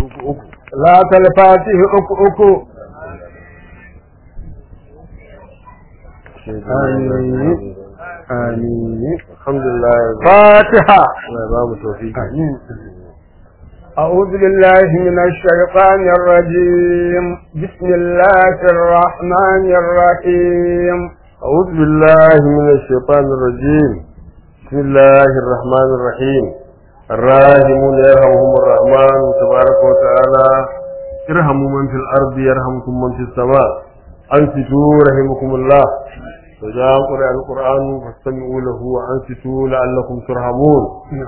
uku uku لا الفاتح أكو أكو آمين آمين alhamdulillah فاتحة Allah ya ba mu tawfiki آمين أعوذ بالله من الشيطان الرجيم بسم الله الرحمن الرحيم أعوذ بالله من الشيطان الرجيم بسم الله الرحمن الرحيم الراحمون يرحمهم الرحمن تبارك وتعالى ارحموا من في الأرض يرحمكم من في السماء أنصتوا رحمكم الله فإذا قرأ القرآن فاستمعوا له وأنصتوا لعلكم ترحمون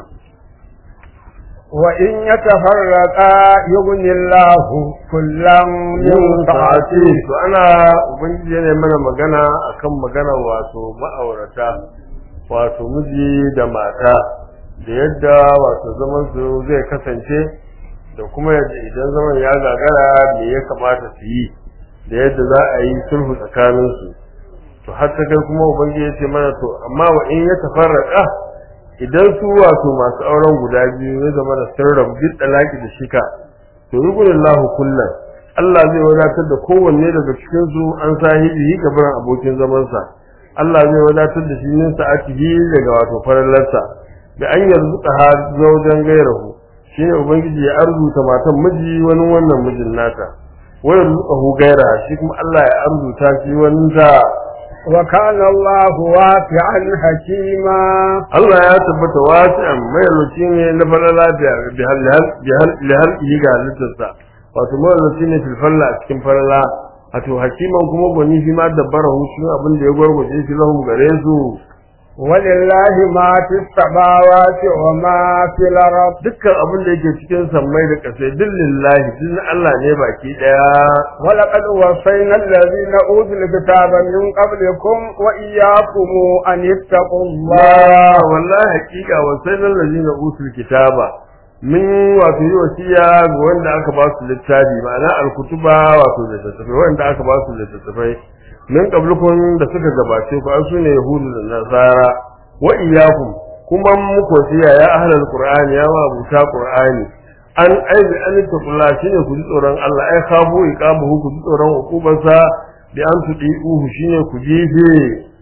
وإن يتفرقا يغني الله كلا من yin سعته sa'ati to ana ubangiji ne mana magana akan magana wato ma'aurata wato miji da mata da yadda wato zaman su zai kasance da kuma yadda idan zaman ya gagara me ya kamata su yi da yadda za a yi sulhu tsakanin su to har ta kai kuma ubangiji ya ce mana to amma wa in ya tafarraka idan su wato masu auren guda biyu ya zama da sirrin bid dalaki da shika to yugunillahu kullum Allah zai wadatar da kowanne daga cikin su an sahibi gaban abokin zaman sa Allah zai wadatar da shi yin sa'atihi daga wato farallarsa da an yarzuka ha zaujan gairahu shine ubangiji ya arzuta matan miji wani wannan mijin nata wa yarzuqahu gaira shi kuma Allah ya arzuta shi wani da وكان الله واسعا حكيما Allah ya tabbata wasi'an mai lokaci ne na falala da bihal bihal bihal ga halittarsa wato mai lokaci ne fil falla a cikin falala wato hakiman kuma gwani shi ma dabbara hu shi abin da ya gwargwaje shi lahum gare su ولله ما في السماوات وما في الأرض dukkan abin da yake cikin sammai da ƙasai duk lillahi duk na Allah ne baki daya ولقد وصينا الذين أوتوا الكتاب من قبلكم وإياكم أن اتقوا الله Allah wallahi hakika wa sayyidul ladina utul kitaba min wato yi wasiya ga wanda aka ba su littafi ma'ana alkutuba wato littattafai wanda aka ba su littattafai min qablukum da suka gabace ku an sune yahudu da nasara wa iyyakum kuma muku wasiya ya ahlul qur'ani ya ma buta qur'ani an aibi an taqulla shine ku ji tsoron Allah ai khafu iqamuhu ku ji tsoron hukubarsa bi an tudi'uhu shine ku jife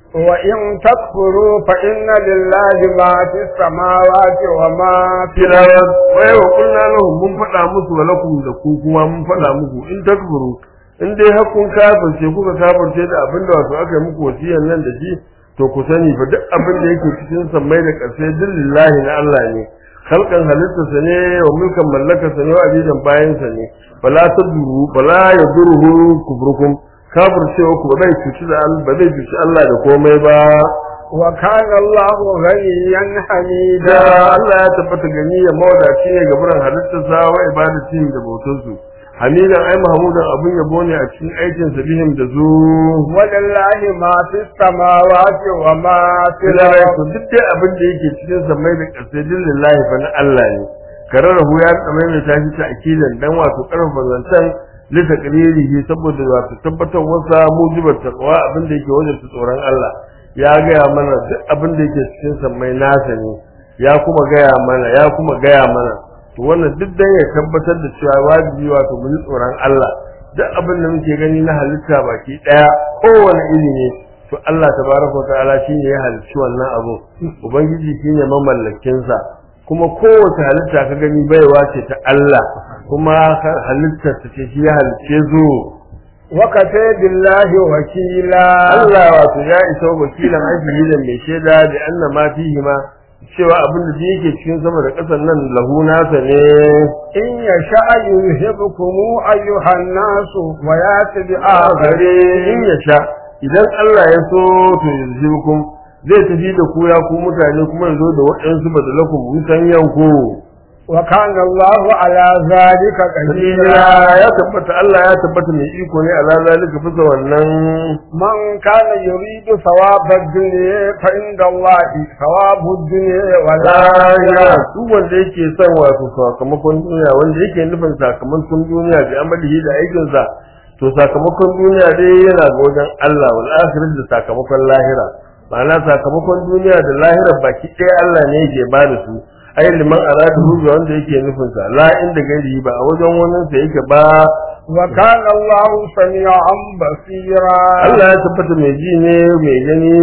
وإن تكفروا فإن لله ما في السماوات وما في kira wai wa kulna lahum mun faɗa musu wa lakum da ku kuma mun faɗa muku in takfuru in dai har kun kafirce kuka kafirce da abin da wato aka yi muku wasiyan nan da shi to ku sani fa duk abin da yake cikin sammai da ƙarshe duk lillahi na Allah ne halkan halittarsa ne wa mulkan mallakarsa ne wa abidan bayansa ne bala taduru bala yaduruhu kubrukum kafircewa ku ba zai cuci da Allah ba zai cuci Allah da komai ba وكان الله غنيا da حميدا Allah ya tabbata gani ya mawadaci ne ga buran halittarsa wa ibadatin da bautarsu hamidan ai mahmudan abun yabo ne a cikin aikin sa bihim da zu ولله ما في السماوات وما في filarai الأرض to duk dai abin da yake cikin samai da ƙasai din lillahi fa na Allah ne kararrahu ya tsamai mai tashi ta akidan dan wato karfafa zancen lita qalilihi saboda wato tabbatar wasa mujibar taqwa abin da yake wajen tsoron Allah ya gaya mana duk abin da yake cikin samai nasa ne ya kuma gaya mana ya kuma gaya mana to wannan duk dan ya tabbatar da cewa wajibi wato mu ji tsoron Allah duk abin da muke gani na halitta baki daya kowane iri ne to Allah tabaraka ta'ala shine ya halicci wannan abu ubangiji shine mamallakin sa kuma kowace halitta ka gani baiwa ce ta Allah kuma halittar ta ce shi ya halicce zo وكفى بالله وكيلا Allah wato ya isa wakilan ajiyi da mai shaida da anna ma fihi ma cewa abin da yake cikin sama da ƙasar nan lahu nasa ne إن يشاء يذهبكم أيها الناس ويأتي gare بآخرين in ya sha idan Allah ya so to yanzu zai tafi da ku ya ku mutane kuma ya zo da waɗansu badalakum mutan yanku وكان الله على ذلك قديرا ya tabbata Allah ya tabbata mai iko ne ala zalika bisa wannan من كان يريد ثواب الدنيا فعند الله ثواب الدنيا ya والآخرة duk wanda yake son wato sakamakon duniya wanda yake nufin sakamakon duniya bi amalihi da aikinsa to sakamakon duniya dai yana ga wajen Allah wal akhirah da sakamakon lahira ma'ana sakamakon duniya da lahira baki ɗaya Allah ne yake ba da su ai liman aradu ga wanda yake nufin sa la inda gari ba a wajen wannan sa yake ba وكان الله سميعا بصيرا Allah ya tabbata mai ji ne mai gani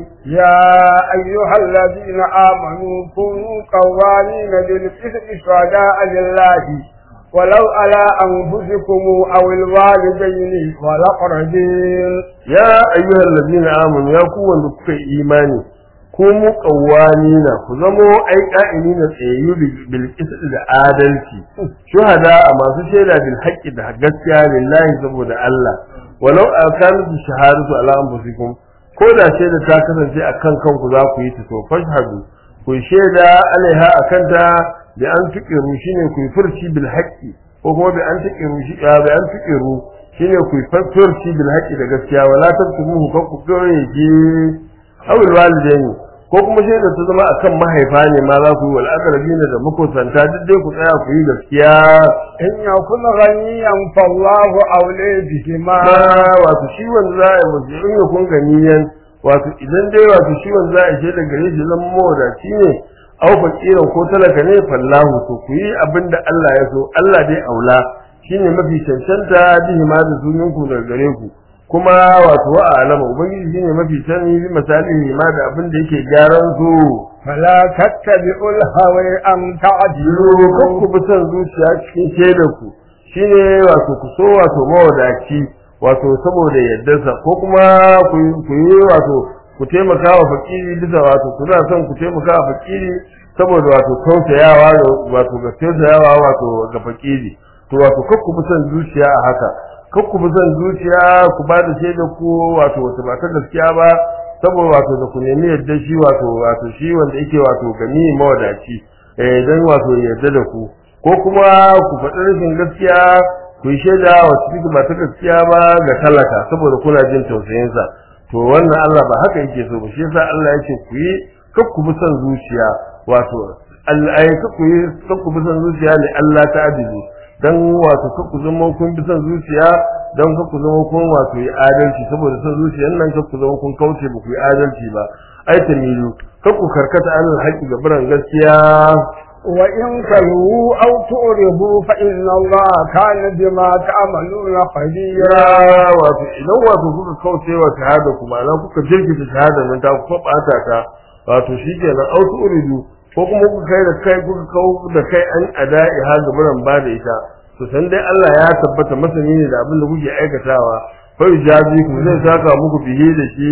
يا أيها الذين آمنوا كونوا قوامين بالقسط شهداء لله ولو على أنفسكم أو الوالدين والأقربين ya ayyuhal ladina amanu ya ku wanda kuka yi imani ku mu qawwamina ku zamo ai qa'imina tsayayyu bil qisd da adalci shuhada a masu shaida bil haqqi da gaskiya lillahi saboda Allah walau akanat shahadatu ala anfusikum ko da shaida ta kasance akan kanku za ku yi ta to fashhadu ku shaida alaiha akanta da an tuqiru shine ku yi furci bil haqqi ko kuma bi an tuqiru shi bi an tuqiru shine ku yi furci bil haqqi da gaskiya wala tabtumu ko ku goye ji awil walidaini ko kuma shaida ta zama akan mahaifa ne ma za ku yi wal aqrabina da makusanta duk dai ku tsaya ku yi gaskiya إن يكن غنيا فالله أولي بهما ma wato shi wanda za a yi musu in ya kun ganiyan wato idan dai wato shi wanda za a yi shaida gare shi zama mawadaci ne au fakiran ko talaka ne fallahu to ku yi abin da Allah ya so Allah dai aula shine mafi cancanta bihi ma da suninku daga gare ku kuma wato wa alama ubangiji shine mafi sani bi misali ma da abin da yake gyaran su فلا تتبعوا الهوى أن yiro kan ku تعدلوا bi son zuciya cikin shaidar ku shine wato ku so wato mawadaci wato saboda yaddarsa ko kuma ku yi- ku yi wato ku taimaka wa fakiri bisa wato kuna son ku taimaka wa fakiri saboda wato tausayawa da wato ga tausayawa wato ga fakiri to wato kar ku bi son zuciya a haka kar ku bi son zuciya ku ba da shaidar ku wato wata ba ta gaskiya ba saboda wato da ku nemi yadda shi wato wato shi wanda yake wato gani mawadaci eh dan wato ya yarda da ku ko kuma ku faɗi rashin gaskiya ku yi shaida wacce take ba ta gaskiya ba ga talaka saboda kuna jin tausayinsa to wannan Allah ba haka yake so ba shi yasa Allah yake ku yi kar ku bi son zuciya wato Allah ai kar ku yi kar ku bi son zuciya ne Allah ta adilu dan wato kar ku zama kun bi son zuciya dan kar ku zama kun wato yi adalci saboda son zuciyar nan kar ku zama kun kauce ba ku yi adalci ba ai tamilu kar ku karkata alal haƙi ga biran gaskiya وإن تلووا أو تعرضوا فإن الله كان بما تعملون خبيرا ya wato idan wato kuka kauce wa shahada ku ma'ana kuka jirkita shahada nan ta kuka bata ta wato shikenan autu uridu ko kuma kuka kai da kai kuka kawo da kai an ada'i ha gaburan ba da ita to san dai Allah ya tabbata masani ne da abin da kuke aikatawa fa jazi ku zai saka muku bihi da shi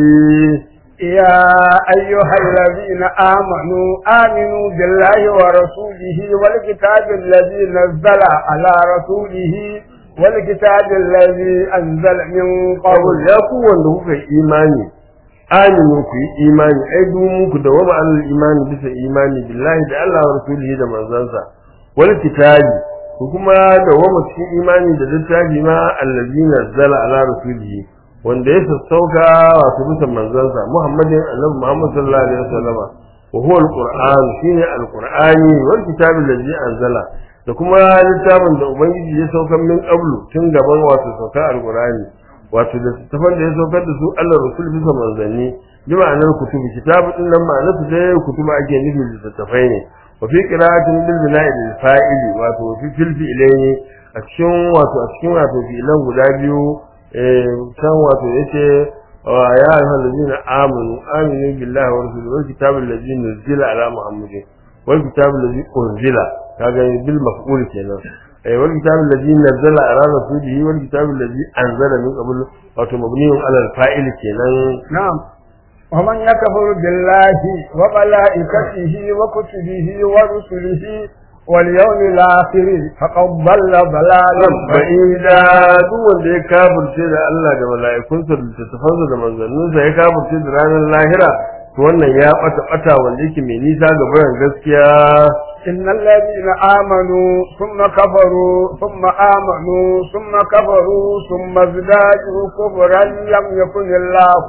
يا أيها الذين آمنوا آمنوا بالله ورسوله والكتاب الذي نزل على رسوله والكتاب الذي أنزل من Kawul قبل ya ku wanda kuka yi imani aminu ku yi imani ai dumu ku da wama alal imani bisa imani billahi da Allah wa rasulihi da manzansa wal kitabi ku kuma da wama cikin imani da littafi ma allazi nazzala ala rasulihi wanda ya sassauka wato bisa manzansa muhammadin annabi muhammad sallallahu alaihi wasallam wa huwa alquran shine alqurani wal kitabi allazi anzala da kuma littafin da ubangiji ya saukar min qablu tun gaban wato sauka alqurani wato da littafan da ya saukar da su Allah rasul bisa manzanni bi ma'anar kutubi kitabu din nan ma'anar su dai kutuba ake nufi littattafai ne wa fi qira'atin bil bina'i lil fa'ili wato fi fil fi'laini a cikin wato a cikin wato fi'lan guda biyu eh kan wato yace wa ya ayyuhal ladina amanu aminu billahi wa rasulihi wal kitabi allazi nuzila ala muhammadin wal kitabi allazi unzila kaga bil maf'ul kenan eh wal kitabi allazi nazzala ala rasulihi wal kitabi allazi anzala min qabl wato mabniun ala al fa'il kenan نعم ومن يكفر بالله وملائكته وكتبه ورسله واليوم الآخر فقد ضل ضلالا بعيدا ba'ida duk wanda ya kafirce da Allah da mala'ikunsa da littattafansa da manzanninsa ya kafirce da ranar lahira to wannan ya bata bata wanda yake mai nisa ga bayan gaskiya إن الذين آمنوا ثم كفروا ثم آمنوا ثم كفروا ثم ازدادوا كفرا لم يكن الله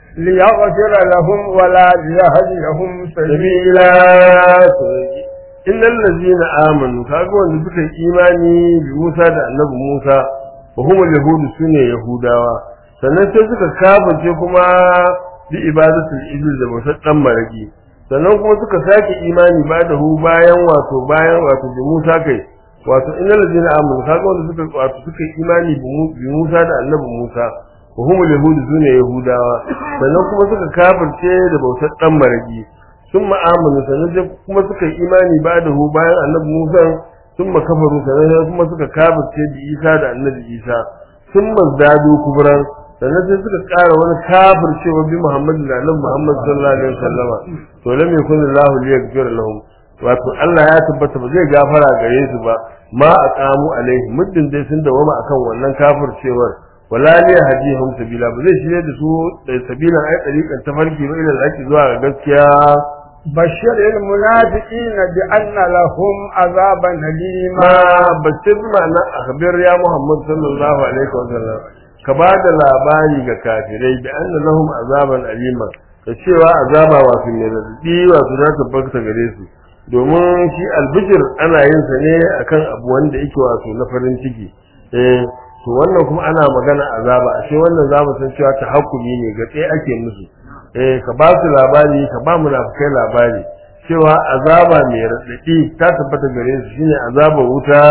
ليغفر لهم ولا ليهديهم سبيلا sabila innal ladzina amanu kaga wanda suka yi imani bi Musa da Annabi Musa wa humul yahudu sune yahudawa sannan sai suka kafirce kuma bi ibadatul iblis da bautar dan maraki sannan kuma suka sake imani ba da hu bayan wato bayan wato bi Musa kai wato innal ladina amanu kaga wanda suka wato suka imani bi Musa da annabi Musa wa humul yahud sune yahudawa sannan kuma suka kafirce da bautar dan maragi sun ma'amunu sannan kuma suka imani ba da hu bayan annabi Musa sun makafaru sannan kuma suka kafirce da Isa da annabi Isa sun mazdadu kubran sannan sai suka ƙara wani kafircewa bi Muhammad da annabi Muhammad sallallahu alaihi wasallama to lam yakun Allahu liyaghfir lahum wato Allah ya tabbata ba zai gafara gare su ba ma aqamu alaihi muddin dai sun dawama akan wannan kafircewar wala li hadihum sabila ba zai shirye da su da sabila ai tariqan tafarki ba ila zaki zuwa ga gaskiya بشر المنافقين بأن لهم عذابا أليما ma bashir ma'ana akhbir ya Muhammad sallallahu alaihi wasallam ka ba da labari ga kafirai da anna lahum azaban alima da cewa azaba wato ne radadi wato za ta bakta gare su domin shi albishir ana yin sa ne akan abu wanda yake wato na farin ciki eh to wannan kuma ana magana azaba ashe wannan za mu san cewa tahakkumi ne ga tsaye ake musu eh ka ba su labari ka ba munafikai labari cewa azaba mai radadi ta tabbata gare su shine azaba wuta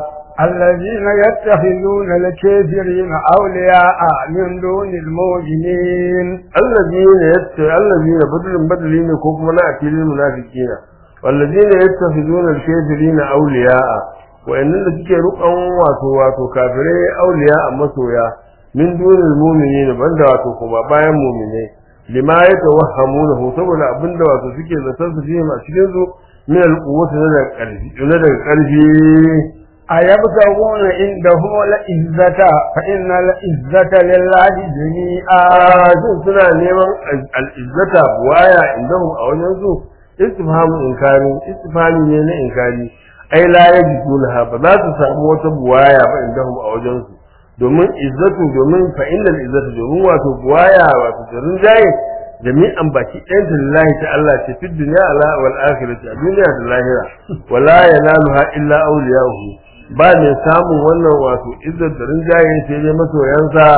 الذين يتخذون الكافرين أولياء من دون المؤمنين الذين يت الذين بدل بدلين ko kuma na akilin munafiqina والذين يتخذون الكافرين أولياء wa'annan da suke rukan wato wato kafirai auliya a masoya min dunil mu'minina banda wato kuma bayan mu'minai lima yatawahhamunahu saboda abinda wato suke zaton su fiye a cikin su min alquwwati na daga karfi na daga karfi أيبتغون عندهم العزة فإن العزة لله جميعا shin suna neman al'izzata buwaya indahum a wajen su istifhamu inkari istifhami ne na inkari ai la yajidunha ba za su samu wata buwaya ba indahum a wajen su domin izzatu domin fa innal izzatu domin wato buwaya wato jarin jaye jami'an baki ɗayan ta lillahi ta Allah ce fi dunya ala wal akhirati a duniya da lahira wala yanaluha illa awliya'uhu ba ne samun wannan wato izzar da rinjaye sai dai masoyansa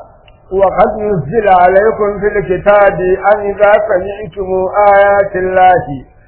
وقد نزل عليكم في الكتاب أن إذا سمعتم آيات الله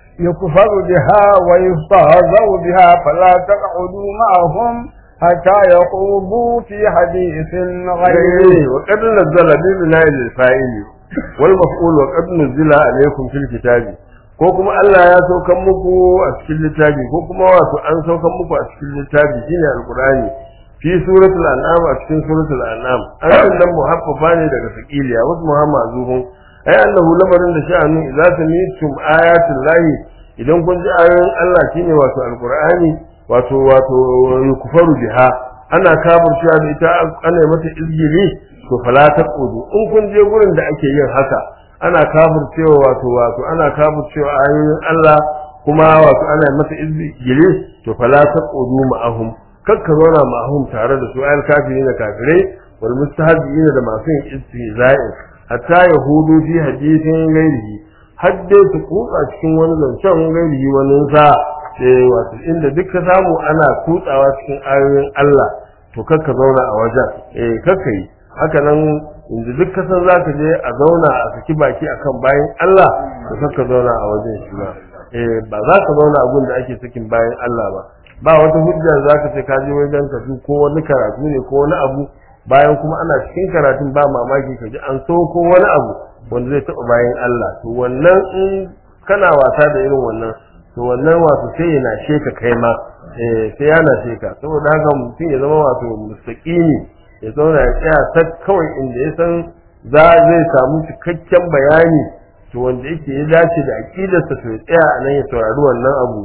يكفر بها ويستهزأ بها فلا تقعدوا معهم حتى يخوضوا في حديث غيره وقد نزل ببناء الفاعل والمفعول وقد نزل عليكم في الكتاب ko kuma Allah ya saukan muku a cikin littafi ko kuma wato an saukan muku a cikin littafi shine alqur'ani fi suratul an'am a cikin suratul an'am an nan muhaffafa ne daga sakiliya wasu muhammad zuhun ai annahu lamarin da sha'anu idza sami'tum ayatul lahi idan kun ji ayoyin Allah shine wato alqur'ani wato wato kufaru biha ana kafircewa da ita ana mata izgili to fala taqudu in kun je gurin da ake yin haka ana kafircewa wato wato ana kafircewa ayoyin Allah kuma wato ana mata izgili to fala taqudu ma'ahum kakka zauna ma'ahum tare da su ayal kafirin da kafirai wal mustahzi'in da masu yin istihza'i hatta yahudu fi hadithin gairihi hadde su kutsa cikin wani zancen gairihi wani sa eh wato inda duk ka samu ana kutsawa cikin ayoyin Allah to kakka zauna a wajen eh kakka yi haka nan inda duk ka san zaka je a zauna a saki baki akan bayan Allah to kakka zauna a wajen shi ba eh ba za ka zauna a gun da ake sakin bayan Allah ba ba wata hujja za ka ce ka je wajen ka ko wani karatu ne ko wani abu bayan kuma ana cikin karatun ba mamaki ka ji an so ko wani abu wanda zai taɓa bayan Allah to wannan in kana wasa da irin wannan to wannan wato sai yana sheka kai ma eh sai yana sheka saboda haka mutum ya zama wato mustaqimi ya zauna ya tsaya ta kawai inda ya san za zai samu cikakken bayani to wanda yake ya dace da aqidarsa to ya tsaya a nan ya saurari wannan abu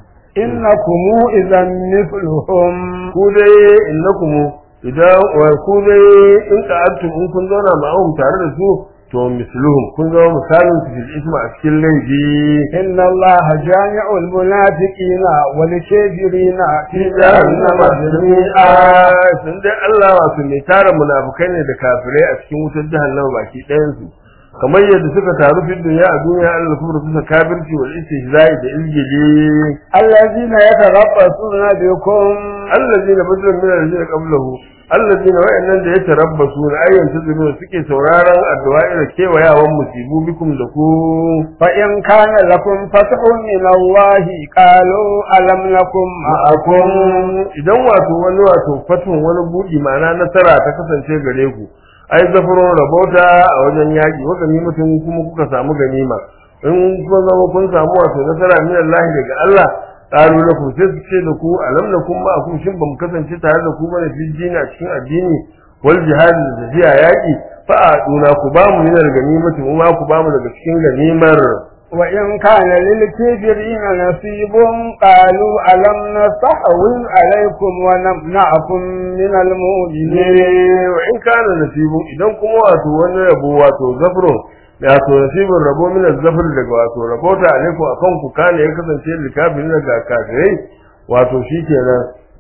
innakum idan mithluhum ku dai innakum idan wa ku dai in qa'adtum in kun zauna ma'ahum tare da su to misluhum kun zama misalin su fil isma a cikin laifi inna allaha jami'ul munafiqina wal kafirina fi jahannama jahannama jami'a jami'a sun dai Allah wato mai tara munafukai ne da kafirai a cikin wutar jahannama baki ɗayan su kamar yadda suka taru fi duniya a duniya Allah kuma suka kafirci wal istihza'i da ilgili الذين يتربصون بكم allazina badal min allazina qablahu allazina wa'annan da yatarabbasu na ayyan tazuru suke sauraron addu'a ira kewayawan musibu bikum da ku فإن كان لكم فتح من الله قالوا ألم نكن معكم idan wato wani wato fatun wani budi ma'ana nasara ta kasance gare ku ai zafaron rabota a wajen yaƙi wa ganimatin kuma kuka samu ganima in kun zama kun samu wato nasara min Allah daga Allah qalu lakum sai su ce da ku alam nakum ma akum shin bamu kasance tare da ku bane fi dini a cikin addini wal jihad da tafiya yaƙi fa aduna ku ba mu min ganimati mu ma ku ba mu daga cikin ganimar وإن كان للكافرين نصيب قالوا ألم نستحوذ عليكم ونمنعكم من المؤمنين ne wa in kana nasibun idan kuma wato wani rabo wato zafrun wato nasibun rabo min zafr daga wato rabota alaikum akan ku kana ya kasance likafirin daga kafirai wato shikenan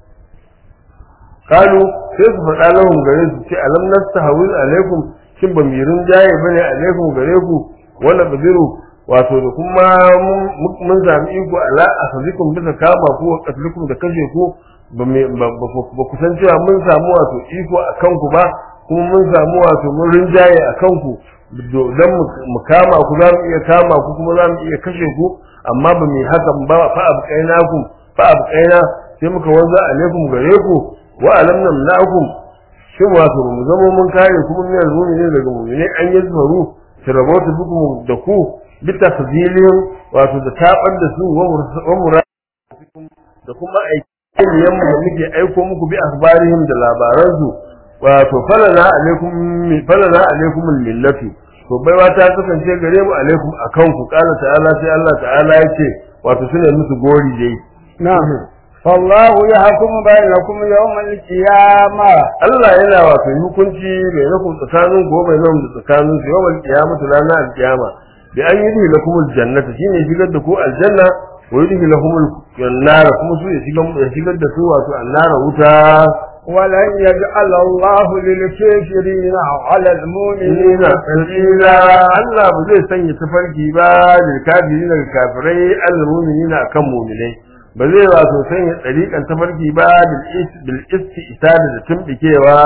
kalu sai su faɗa lahum gare su ce alam nastahwiz alaikum shin ba mirin jaye bane alaikum gare ku wala badiru wato da kuma mun zami iko ala asazikum bisa kama ku wa qatlukum da kashe ku ba ku san cewa mun samu wato iko a kanku ba kuma mun samu wato mun rinjaye a kanku don mu kama ku za mu iya kama ku kuma za mu iya kashe ku amma ba mu hakan ba fa abqaina ku fa abqaina sai muka wanza alaikum gare ku wa alam namna'akum shin wato mu zama mun kare kuma min al-mu'minin daga mu'minai an yazmaru sirabatu bikum da ku bitafzilin wato da tabar da su wa mura da kuma aiki yamma da muke aiko muku bi akhbarihim da labaransu wato falana alaikum falana alaikum millatu to baiwa ta kasance gare mu alaikum akan ku kala ta'ala sai Allah ta'ala yace wato sune musu gori dai نعم فالله يحكم بينكم يوم القيامة Allah yana wato hukunci bai nakum tsakanin gobe nan da tsakanin su yawan kiyamatu ranar alkiyama bi an yi lakum aljannata shine shigar da ku aljanna wa yudhi lahum an-nar kuma su ya shigar ya shigar da su wato an-nar wuta ولن يجعل الله للكافرين على المؤمنين inna sabila Allah ba zai sanya tafarki ba da kafirin da kafirai al-mu'minina akan mu'minai ba zai wato sanya tsarikan tafarki ba bil istisada da tumbikewa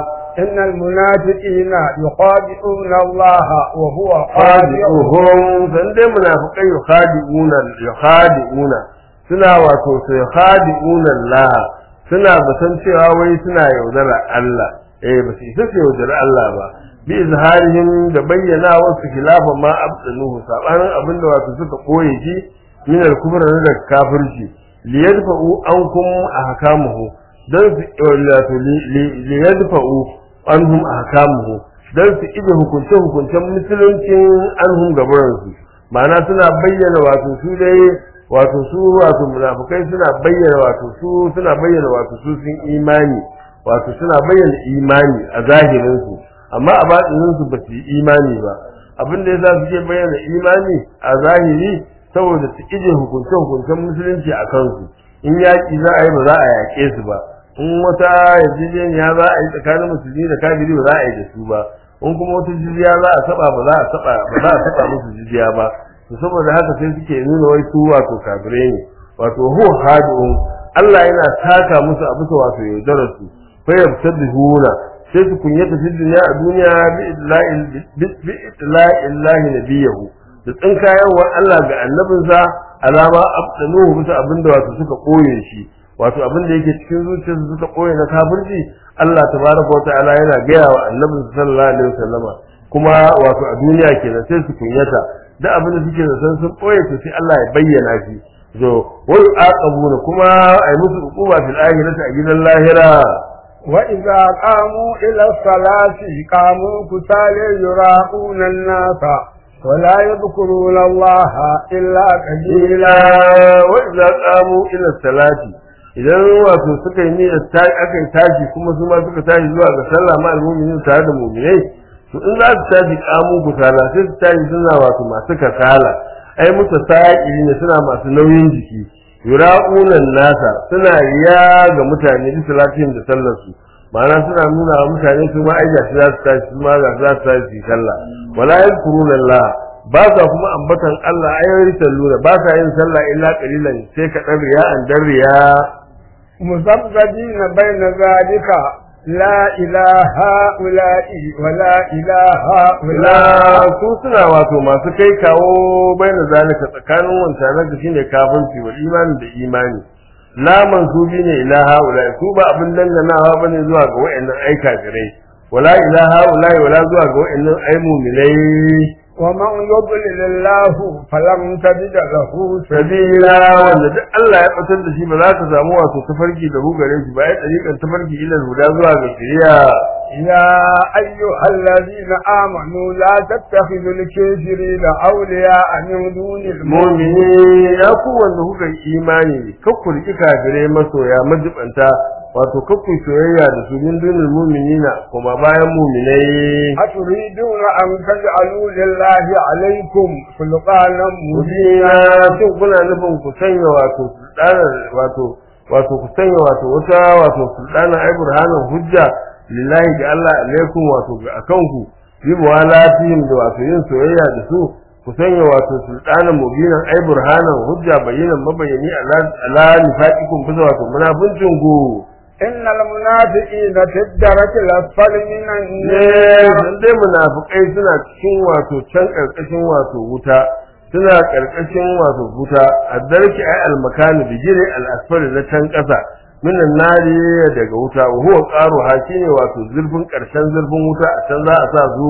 إن المنافقين يخادعون الله وهو خادعهم khadi'uhum san dai munafiqai yukhadi'una yukhadi'una suna wato sai yukhadi'una Allah suna batan cewa wai suna yaudara Allah eh ba su isa su yaudara Allah ba bi izharihim da bayyana wasu khilafa ma abdaluhu sabanin abinda wato suka koye shi min al-kufr da kafirci liyadfa'u ankum ahkamuhu dan su wato liyadfa'u anhum ahkamuhu dan su ije hukunce hukuncen musuluncin anhum gaburansu ma'ana suna bayyana wato su dai wato su wato munafikai suna bayyana wato su suna bayyana wato su sun imani wato suna bayyana imani a zahirin su amma a batinin su ba su yi imani ba abin da yasa suke bayyana imani a zahiri saboda su ije hukunce hukuncen musulunci a kansu in yaƙi za a yi ba za a yaƙe su ba in wata yarjejeniya za a yi tsakanin musulmi da kafiri ba za a yi da su ba in kuma wata jizya za a saba ba za a saba ba za a saba musu jizya ba to saboda haka sai suke nuna wai su wato kafirai ne wato hu hadun Allah yana taka musu a bisa wato yaudarar su fa yabtadihuna sai su kunyata fi duniya a duniya bi idla'il bi idla'illahi nabiyahu da tsinkayarwar Allah ga annabinsa alama abdaluhu bisa abinda wato suka koye shi wato abin da yake cikin zuciyarsu suka koye na kafirci Allah tabaraka wa ta'ala yana gaya wa annabi sallallahu alaihi wasallama kuma wato a duniya kenan sai su kunyata da abin da suke da san sun koye to sai Allah ya bayyana shi to wai aqabuna kuma ai musu hukuma fil akhirati a gidan lahira وإذا قاموا إلى الصلاة قاموا كسالى يراءون الناس ولا يذكرون الله إلا قليلا wa idza qamu ila salati idan wato suka yi niyyar ta aka yi tashi kuma su ma suka tashi zuwa ga sallah ma almu'minin tare da mu'minai to in za su tashi kamu kusala sai su tashi suna wato masu kasala ai muta sa'ili ne suna masu nauyin jiki yura'unan nasa suna riya ga mutane bi salatin da sallar su ma'ana suna nuna wa mutane su ma ai ga shi za su tashi su ma ga za su tashi su yi sallah wala yadhkuruna Allah ba sa kuma ambatan Allah ayoyi salluna ba sa yin sallah illa qalilan sai ka dan riya an dan riya مذبذبين بين ذلك لا إله هؤلاء ولا إله la هؤلاء su suna wato masu kai kawo baina zalika tsakanin wancan da shine kafirci wal imani da imani la mansubi ne ila haula su ba abin danganawa bane zuwa ga wayannan ai kafirai wala ila haula wala zuwa ga wayannan ai mu'minai ومن يضلل الله فلن تجد له sabila wanda duk Allah ya batar da shi ba za ka samu wato tafarki da gare shi ba ya tsarikan tafarki ila huda zuwa ga shari'a يا أيها الذين آمنوا لا تتخذوا الكافرين أولياء من دون المؤمنين mu'mini ya ku wanda kuka yi imani kakku riki kafirai masoya majibanta wato kakku soyayya da su min dunil mu'minina kuma bayan mu'minai أتريدون أن تجعلوا لله عليكم سلطانا mubina مبينا shin kuna nufin ku sanya wato sultanar wato wato ku sanya wato wata wato sultanar ai burhanan hujja lillahi ga Allah alaikum wato ga akanku bi muwalatihim da wato yin soyayya da su ku sanya wato sultanan mubinan ai burhanan hujja bayinan mabayani ala ala nifaqikum bisa wato munafincin ku إن المنافقين في الدرك الأسفل من ne النار dan dai munafikai suna cikin wato can karkashin wato wuta suna karkashin wato wuta addarki ay almakani bigire al-asfali na can kasa minan nari daga wuta wa huwa qaru shine wato zurfin karshen zurfin wuta a can za a sa zu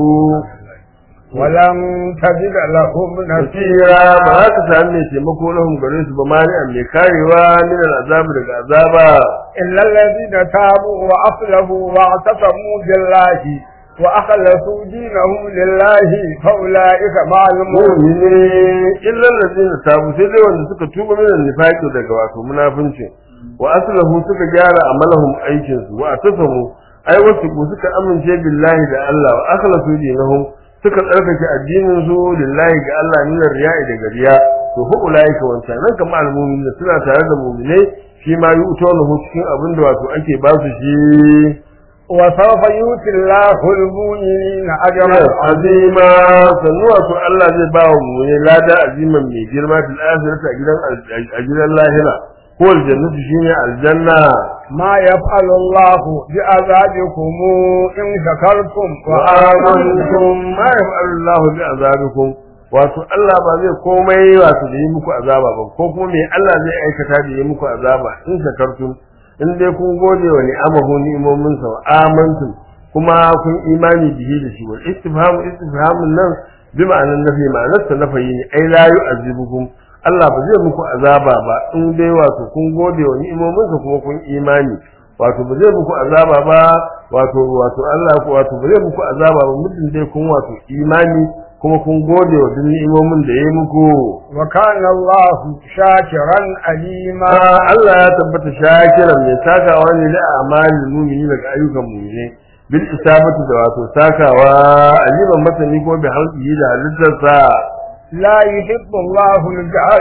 ولم تجد لهم nasira نصيرا ba za ka sami mai taimako lahum gare su ba mani an mai karewa min al-azab daga azaba إلا الذين تابوا وأصلحوا واعتصموا بالله وأخلصوا دينهم لله فأولئك مع المؤمنين mu'mini illa allazina tabu sai dai wanda suka tuba min nifaqi daga wato munafincin wa aslahu suka gyara amalahum aikin su wa atasamu ai wasu ku suka amince billahi da Allah wa akhlasu dinahum suka tsarkake addinin su lillahi ga Allah min riya'i daga riya to hu ulaika wancan nan kamar almu'minin suna tare da mu'minai shi ma yu'tawnahu cikin abin da wato ake ba su shi وسوف يؤتي الله المؤمنين أجرا azima sannu wato Allah zai ba wa mu ne lada aziman mai girma fil akhirati a gidan a gidan lahira ko aljannatu shine aljanna ما يفعل الله بعذابكم إن شكرتم wa amantum ma yaf'alu Allah bi azabikum wato Allah ba zai komai wato da yi muku azaba ba ko kuma me Allah zai aikata da yi muku azaba in shakartum in dai kun gode wa ni'amahu ni'imomin sa wa amantum kuma kun imani bihi da shi wal istifhamu istifhamun nan bi ma'anan nafi ma'anar sa nafayi ne ai la yu'azibukum Allah ba zai muku azaba ba in dai wato kun gode wa ni'imomin sa kuma kun imani wato ba zai muku azaba ba wato wato Allah ko wato ba zai muku azaba ba muddin dai kun wato imani kuma kun gode wa duk ni'imomin da yayi muku وكان الله شاكرا عليما Ah, Allah ya tabbata shakiran mai sakawa ne da amalin mu'mini daga ayyukan mu'mini bil isabatu da wato sakawa aliman masani ko bi halqihi da halittarsa لا يحب الله الجهر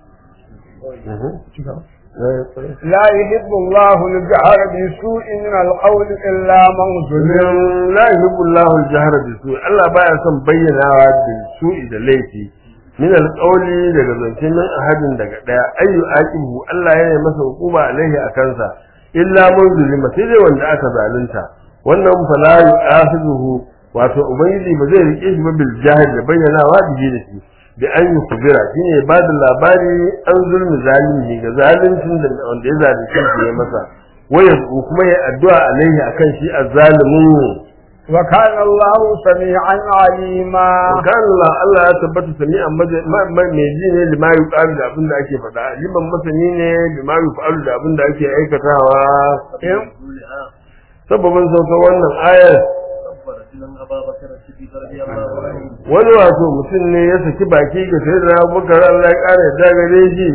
لا يحب الله الجهر بسوء من القول إلا من ظلم la yuhibbu Allahu al-jahra bi su Allah baya son bayyanawa da su'i da laifi min al-qawli daga zancen nan ahadin daga daya ayyu aqibu Allah ya yi masa hukuma alaihi akan sa illa man zulima sai dai wanda aka zalunta wannan fa la yu'akhidhuhu wato ubangiji ba zai rike shi ba bil jahil da bayyanawa da shi da shi da an yi kubira shine ba da labari an zulmi zalimi ga zaluncin da wanda ya zalunce shi ya masa waya kuma ya addu'a alaihi akan shi azzalimin وكان الله سميعا عليما kan Allah Allah ya tabbata sami'an mai ji ne lima yuqalu da abin da ake faɗa liman masani ne lima yuqalu da abin da ake aikatawa إن- sababin saukar wannan ayar wani wato mutum ne ya saki baki ga sai da abubakar Allah ya ƙara yadda gare shi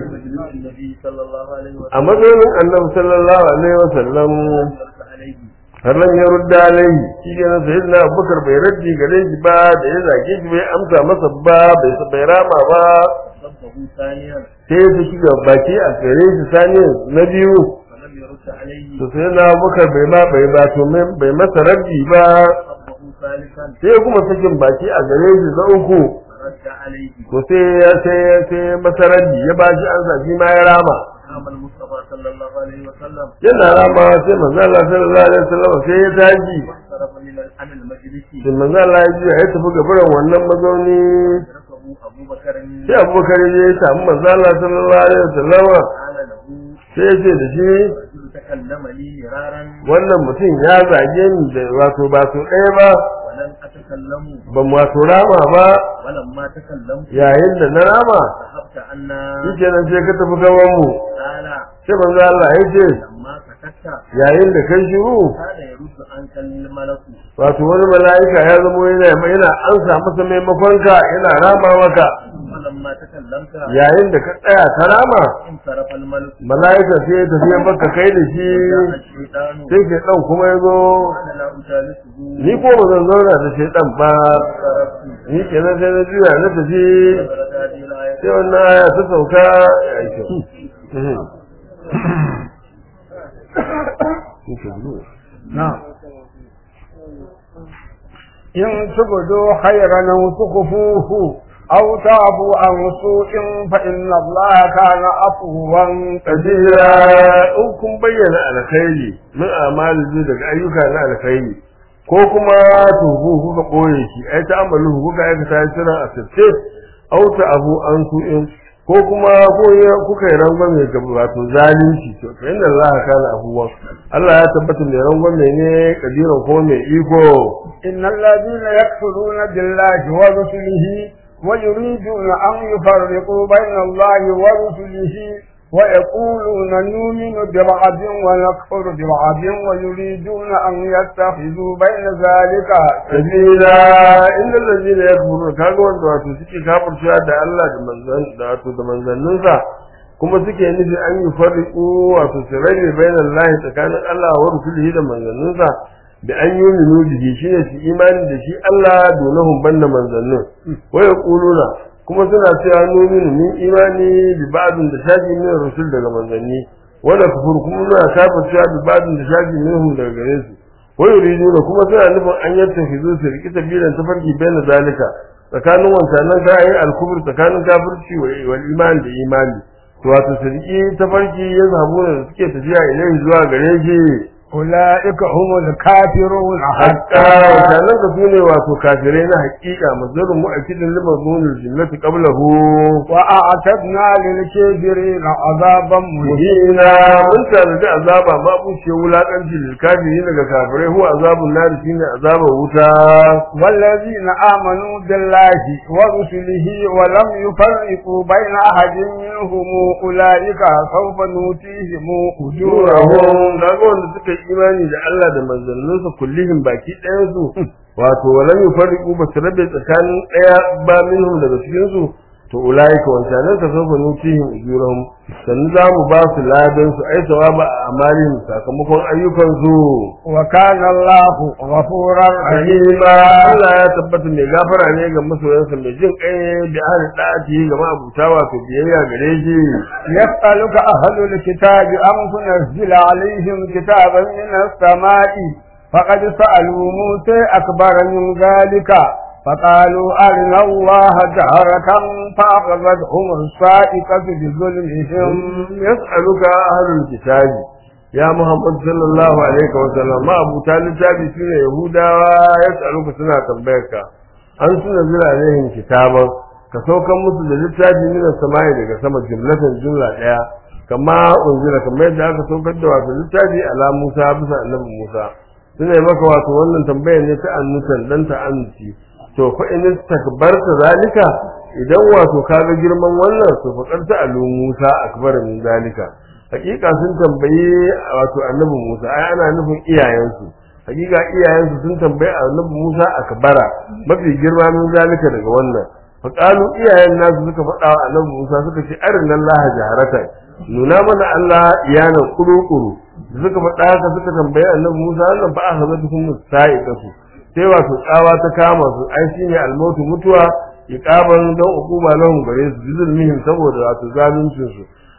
a matsayin annabi sallallahu alaihi wasallam har nan ya rudda alaihi shi ke nan sai da abubakar bai raddi gare shi ba da ya zage shi bai amsa masa ba bai bai rama ba sai ya saki ga baki a gare shi sani na biyu يرد عليه to sai na bukar bai ma bai ba to mai- bai masa rabbi ba ربه ثالثا sai kuma sakin baki a gare shi na uku فرد عليه to sai ya sai ya sai masa rabbi ya ba shi an shi ma ya rama قام المصطفى صلى الله عليه وسلم yana rama sai manzo Allah sallallahu alaihi wasallam sai ya tashi واقترب من عن المجلس sai manzo Allah ya ji ya tafi gaban wannan mazauni أدركه أبو بكر sai Abubakar ya samu manzo Allah sallallahu alaihi wasallam قال له sai ya ce da shi رجل تكلم لي مرارا wannan mutum ya zage ni da wato ba so ɗaya ba ولم أتكلم ban wato rama ba ولما تكلمت yayin da na rama ذهبت عنا shi nan sai ka tafi gaban mu قال sai manzo Allah ya ce لما سكت yayin da kai shiru كان يرد عنك الملك wato wani mala'ika ya zama yana yana ansa masa maimakon ka yana rama maka ولما تكلمت yayin da ka tsaya ka rama انصرف الملك mala'ika sai ya tafi maka kai da shi جاء الشيطان sai ke dan kuma ya zo قال لا أجالسه ni ko ba zan zauna da shaidan ba انصرفت ni kenan sai na juya na tafi نزلت هذه الآية sai wannan aya ta sauka ya yi kyau Mhm. نعم إن تبدوا خيرا أو تخفوه أو تعفوا عن سوء فإن الله كان عفوا kadira in kun bayyana alkhairi min amali daga ayyuka na alkhairi ko kuma tuhu kuka boye shi ai ta amalu kuka aikata shi sirran asirce au ta abu an su in ko kuma ko ya kuka yi rangwame ga wato zalunci to fa inna Allah kana abuwan Allah ya tabbata mai rangwame ne kadiran ko mai iko إن الذين يكفرون بالله ورسله ويريدون أن يفرقوا بين الله ورسله ويقولون نؤمن ببعض ونكفر ببعض ويريدون أن يتخذوا بين ذلك sabila inda lalzina ya kuru kaga wanda wato suke kafircewa da Allah da manzan da wato da manzanninsa kuma suke nufi an yi farriku wato su rabe bayan lahi tsakanin Allah wa rusulihi da manzanninsa da an yi minu bihi shine su imani da shi Allah donahum banda manzannin wa yaquluna kuma suna cewa nominu min imani bi ba'dun da shafi min rusul daga manzanni wanda kufur kuma suna kafircewa bi ba'dun da shafi minhum daga gare su ويريدون kuma suna nufin an yattafizu su riki sabilan tafarki bayan zalika tsakanin wancanan kayan alkubur tsakanin kafirci wal iman da imani to wato su riki tafarki ya zabu da suke tafiya ilai zuwa gare shi أولئك هم الكافرون hatta حقا wancanan ka sune wato kafirai na haƙiƙa mazalun mu'akkidin limazunin jinnati qablahu وأعتدنا للكافرين عذابا مهينا muhina mun tanadi azaba ma bushe wulakanci lil kafirin daga kafirai huwa azabun nar shine azabar wuta والذين آمنوا بالله ورسله ولم يفرقوا بين أحد منهم أولئك سوف نؤتيهم أجورهم turahum kaga wanda suka yi imani da Allah da manzanninsa kullihim baki ɗayan su wato walam yufarriqu ba su rabe tsakanin ɗaya ba minhum daga cikin su to ulaika wancanan ka sofa nutihim ujurahum sannan za mu ba su ladan su ai sawaba a amalin sakamakon ayyukan su وكان الله غفورا rahima Allah ya tabbata mai gafara ne ga masoyansa mai jin kai da ahli da'ati ga ma'abuta wato biyayya gare shi يسألك أهل الكتاب أم تنزل عليهم كتابا من السماء فقد سألوا موسى أكبر من ذلك فقالوا أرنا الله جهرة فأخذتهم الصائقة بظلمهم yas'aluka ahlul kitabi ya Muhammad sallallahu alaihi wa sallam ma abu talib tabi sune yahudawa yas'aluka suna tambayar ka an suna zira alaihim kitaban ka saukan musu da littafi min samai daga sama jumlatan jumla daya kama unzila kamar yadda aka saukar da wato littafi ala Musa bisa annabi Musa suna yi maka wato wannan tambayar ne ta annutan dan ta annuci to fa in takbarta zalika idan wato kaga girman wannan to fa karta alu Musa akbar min zalika hakika sun tambayi wato annabi Musa ai ana nufin iyayensu hakika iyayensu sun tambayi annabi Musa akbara mafi girma min zalika daga wannan fa qalu iyayen nasu suka faɗa wa annabi Musa suka ce arin Allah jaharatan nuna mana Allah iyanan kuru-kuru suka faɗa haka suka tambayi annabi Musa wannan fa akhadatuhum sa'iqatu sai wato tsawa ta kama su ai shine almautu mutuwa iqaban dan hukuma lahum gare su bizulmihim saboda wato zaluncin su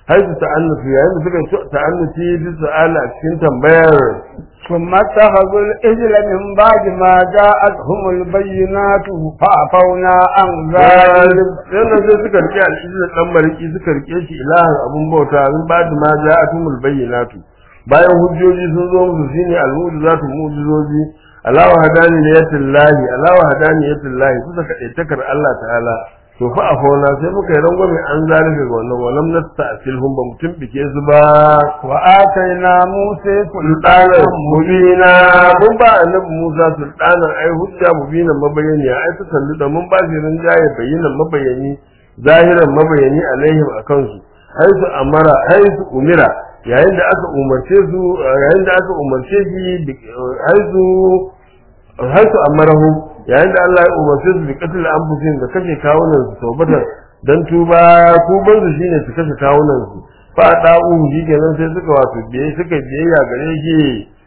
haisu ta'annufi yayin da suka ta'annufi bi su'ala a cikin tambayar ثم اتخذوا الإجل من بعد ما جاءتهم البينات فعفونا عن ذلك yana sai suka rike al'izin dan mariki suka rike shi ilahin abun bauta min ba da ma ja'atumul bayyinatu bayan hujjoji sun zo musu shine al-mu'jizatu mu'jizoji alawa hadani ne yatillahi alawa hadani yatillahi kusa kadaitakar Allah ta'ala to fa a fauna sai muka yi rangwame an zalika ga wannan walam nasta'silhum ba mutum bike su ba وآتينا موسى sultanan سلطانا mubina mun ba annabi Musa sultanan ai hujja mubina mabayani ai ta sallu da mun ba shi rinjaye bayyana mabayani zahiran mabayani alaihim akan su ai su amara ai su umira yayin da aka umarce su yayin da aka umarce shi ai su ai su amarahu yayin da Allah ya umarce su bi qatl anfusihim da kashe kawunan su tawbatan dan tuba tuban su shine su kashe kawunan su fa da'u shi kenan sai suka wato biye suka biyayya gare shi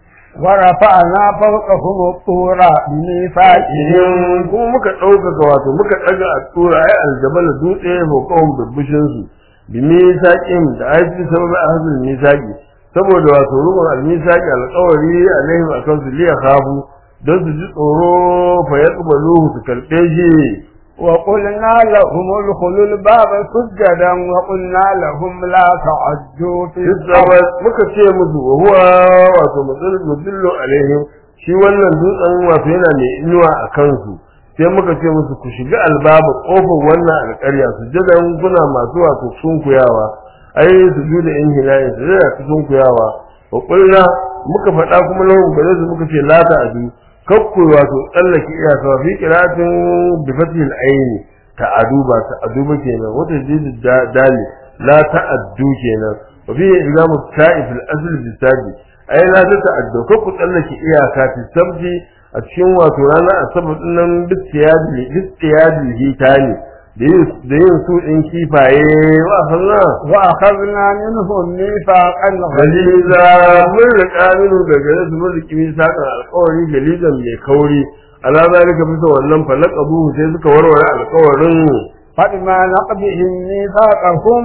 ورفعنا فوقهم الطور بميثاقهم idan kuma muka ɗaukaka wato muka ɗaga a tura ai aljabal dutse ko kawun bibbishin su bi misaqin da aiki sababa ahzul misaqi saboda wato rubun al-misaqi alƙawari alaihim akan su liya khafu don su ji tsoro fa yaqbaluhu su karɓe shi وقلنا لهم ادخلوا الباب سجدا وقلنا لهم لا تعدوا في Islamai السبت muka ce musu wa huwa wato mudillu alaihim shi wannan dutsen wato yana mai inuwa a kansu sai muka ce musu ku shiga albaba kofar wannan alƙarya su jadan kuna masu wato sunkuyawa ai su juda in hilayen su jada su sunkuyawa wa kulna muka faɗa kuma lahum gare su muka ce la ta'adu kakku wato tsallake iyaka fi qiratin bi fathil aini ta'adu ba ta'adu ba kenan wata jidi dali la ta'addu kenan wa fi ilamu ta'if al-asl bi sabi ai la ta'addu kakku tsallake iyaka fi sabti a cikin wato ranar asabar dinnan bistiyadi bistiyadi hitani da yin da yin su din kifaye wa sanna وأخذنا منهم ميثاقا galiza غليظا mun riƙa minu daga yasu mun riƙi misaƙan alƙawari galizan mai kauri ala zalika bisa wannan falaqabu sai suka warware alƙawarin فبما نقضهم ميثاقهم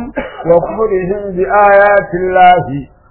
وكفرهم بآيات الله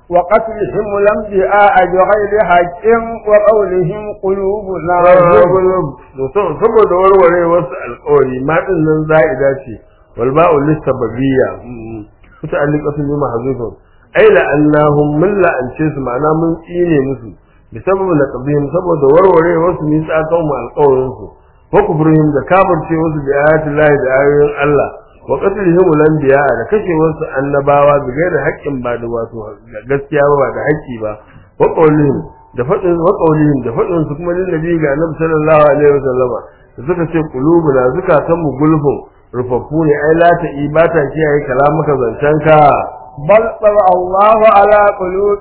وقتلهم الأنبياء بغير حق وقولهم قلوبنا غلف saboda warware wasu alƙawari ma din nan za'ida ce wal ba'u lisababiyya kuta alliqatu bi mahzufun ai la annahum min la ance su ma'ana mun tsine musu bi sababu laqabihim saboda warware wasu misaqan mu alƙawarin su wa kufrihim da kafirce wasu da ayatin lahi da ayoyin Allah wa qatlihim al-anbiya da kashe wasu annabawa bi gairi haƙƙin ba da wato gaskiya ba ba da haƙƙi ba wa qawlihim da faɗin wa qawlihim da faɗin su kuma linnabi ga annabi sallallahu alaihi wasallama da suka ce qulubuna zukatan mu gulfun rufaffu ne ai la ta ibata kiyaye kalamuka zancenka بل طبع الله على قلوب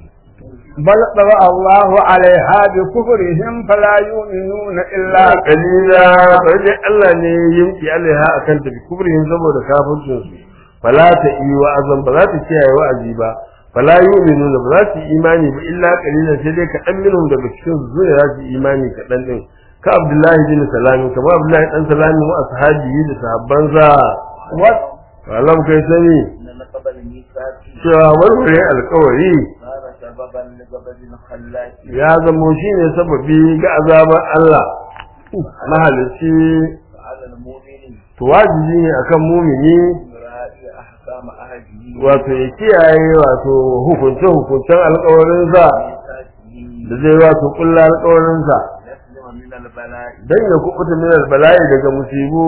بل طبع الله عليها بكفرهم فلا يؤمنون إلا qalila sai dai Allah ne ya yimki alaiha akan ta bi kubrihim saboda kafircin su fala ta yi wa'azan ba za ta kiyaye wa'azi ba fala yu'minuna ba za su yi imani ba illa qalilan sai dai kaɗan minhum daga cikin su ne za su yi imani kaɗan din ka Abdullahi bin Salami kamar Abdullahi dan Salami wa ashabihi da sahabbansa و- alam kai sani إن نقب الميثاق cewa warware alkawari صار سببا لغضب الخلاق ya zamo shine sababi ga azabar Allah mahalicci على المؤمن to wajibi ne akan mumini مراعي أحكام أهله wato ya kiyaye wato hukunce hukuncen alkawarinsa وميثاقه da zai wato kulla alkawarinsa يسلم من البلاء dan ya kubuta min albala'i daga musibu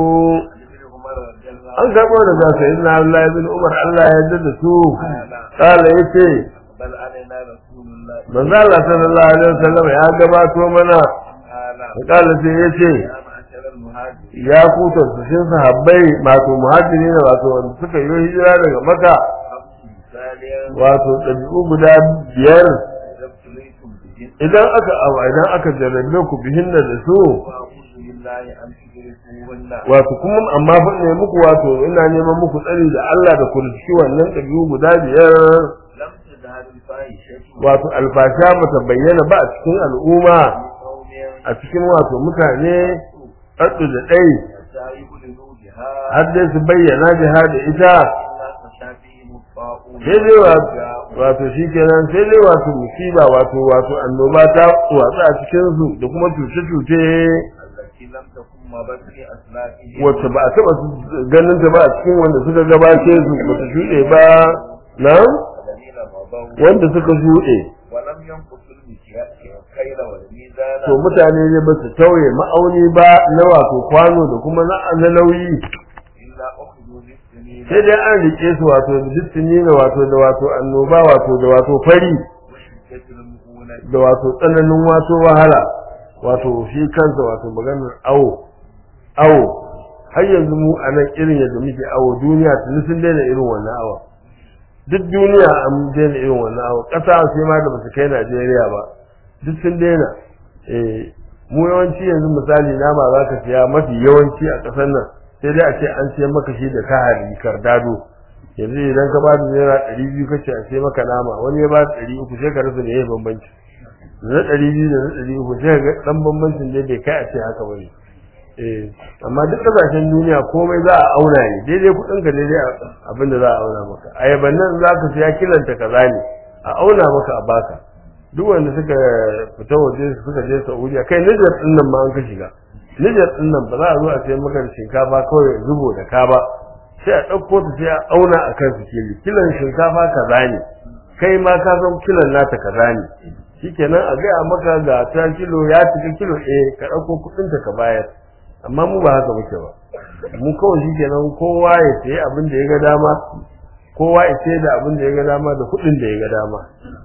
عن ابن عمر رضي الله an karbo daga sayyidina Abdullah ibn Umar Allah ya yarda da su kala yace بل علينا رسول الله manzo Allah sallallahu alaihi wasallam ya gabato mana تعالى kala sai yace يا معشر المهاجرين ya kuta su shin sahabbai wato muhajiri ne wato wanda suka yi hijira daga Makka ثانيا wato ɗabi'u guda biyar إذا ابتليتم بهن idan aka abu idan aka jarrabe ku bihin da su وأعوذ بالله أن تدركوهن wato kuma amma fa ne muku wato ina neman muku tsari da Allah da ku riski wannan ɗabi'u guda biyar لم تظهر الفاحشة wato alfasha bata bayyana ba a cikin al'umma قوم a cikin wato mutane ɗaɗɗu da ɗai حتى يبلغوا بها har dai su bayyana jiha da ita إلا خشى فيهم الطاعون sai dai wa- wato shikenan sai dai wato musiba wato wato annoba ta watsa a cikin su da kuma cuce-cuce التي لم تكن مضت في أسلافهم wacce ba a taba ganin ta ba a cikin wanda suka gabace su ba ta shuɗe ba na الذين مضوا wanda suka shuɗe ولم ينقصوا المكيال والكيل والميزان to mutane ne ba su tauye ma'auni ba na wato kwano da kuma na na nauyi إلا أخذوا بالسنين sai dai an rike su wato da dukkan ne wato da wato annoba wato da wato fari وشدة المؤونة da wato tsananin wato wahala wato shi kansa wato maganar awo awo har yanzu mu a nan irin yadda muke awo duniya tuni sun daina irin wannan awa duk duniya an daina irin wannan awa ƙasa sai ma da basu kai Najeriya ba duk sun daina eh mu yawanci yanzu misali nama za ka siya mafi yawanci a ƙasar nan sai dai a ce an siya maka shi da kahari kardado yanzu idan ka ba da naira ɗari biyu kace a sai maka nama wani ya ba da ɗari uku sai ka rasa me ya bambanci na ɗari biyu da na ɗari uku sai ga ɗan bambancin dai bai kai a ce haka bane eh amma duk ƙasashen duniya komai za a auna ne daidai kuɗin ka daidai abin da za a auna maka ayaban nan za ka siya kilanta kaza ne a auna maka a baka duk wanda suka fita waje suka je Saudiya kai Niger din nan ma an ka shiga Niger din nan ba za a zo a sayar maka da shinkafa kawai zubo da ka ba sai a ɗauko ta sai a auna a kan sikeli kilan shinkafa kaza ne kai ma ka san kilan nata kaza ne shikenan a gaya maka ga ta kilo ya cika kilo eh ka ɗauko kuɗin ta ka bayar amma mu ba haka muke ba mu kawai shikenan kowa ya sayi abin da ya ga dama kowa ya sayar da abin da ya ga dama da kuɗin da ya ga dama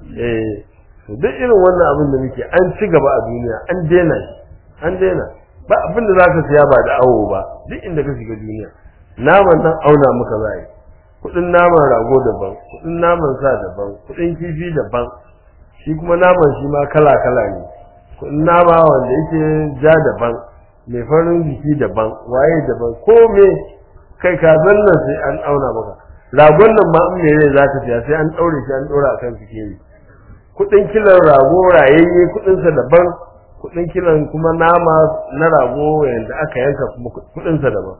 eh to duk irin wannan abin da muke an ci gaba a duniya an daina shi an daina ba abin da zaka siya ba da awo ba duk inda ka shiga duniya naman nan auna muka za yi kudin naman rago daban kudin naman sa daban kudin kifi daban shi kuma naman shi ma kala kala ne kudin nama wanda yake ja daban mai farin jiki daban waye daban ko me kai ka nan sai an auna maka ragon nan ma in me rai zaka siya sai an daure shi an dora akan sikeli kudin kilan rago rayayye kudinsa daban kudin kilan kuma nama na rago yanda aka yanka kuma kudinsa daban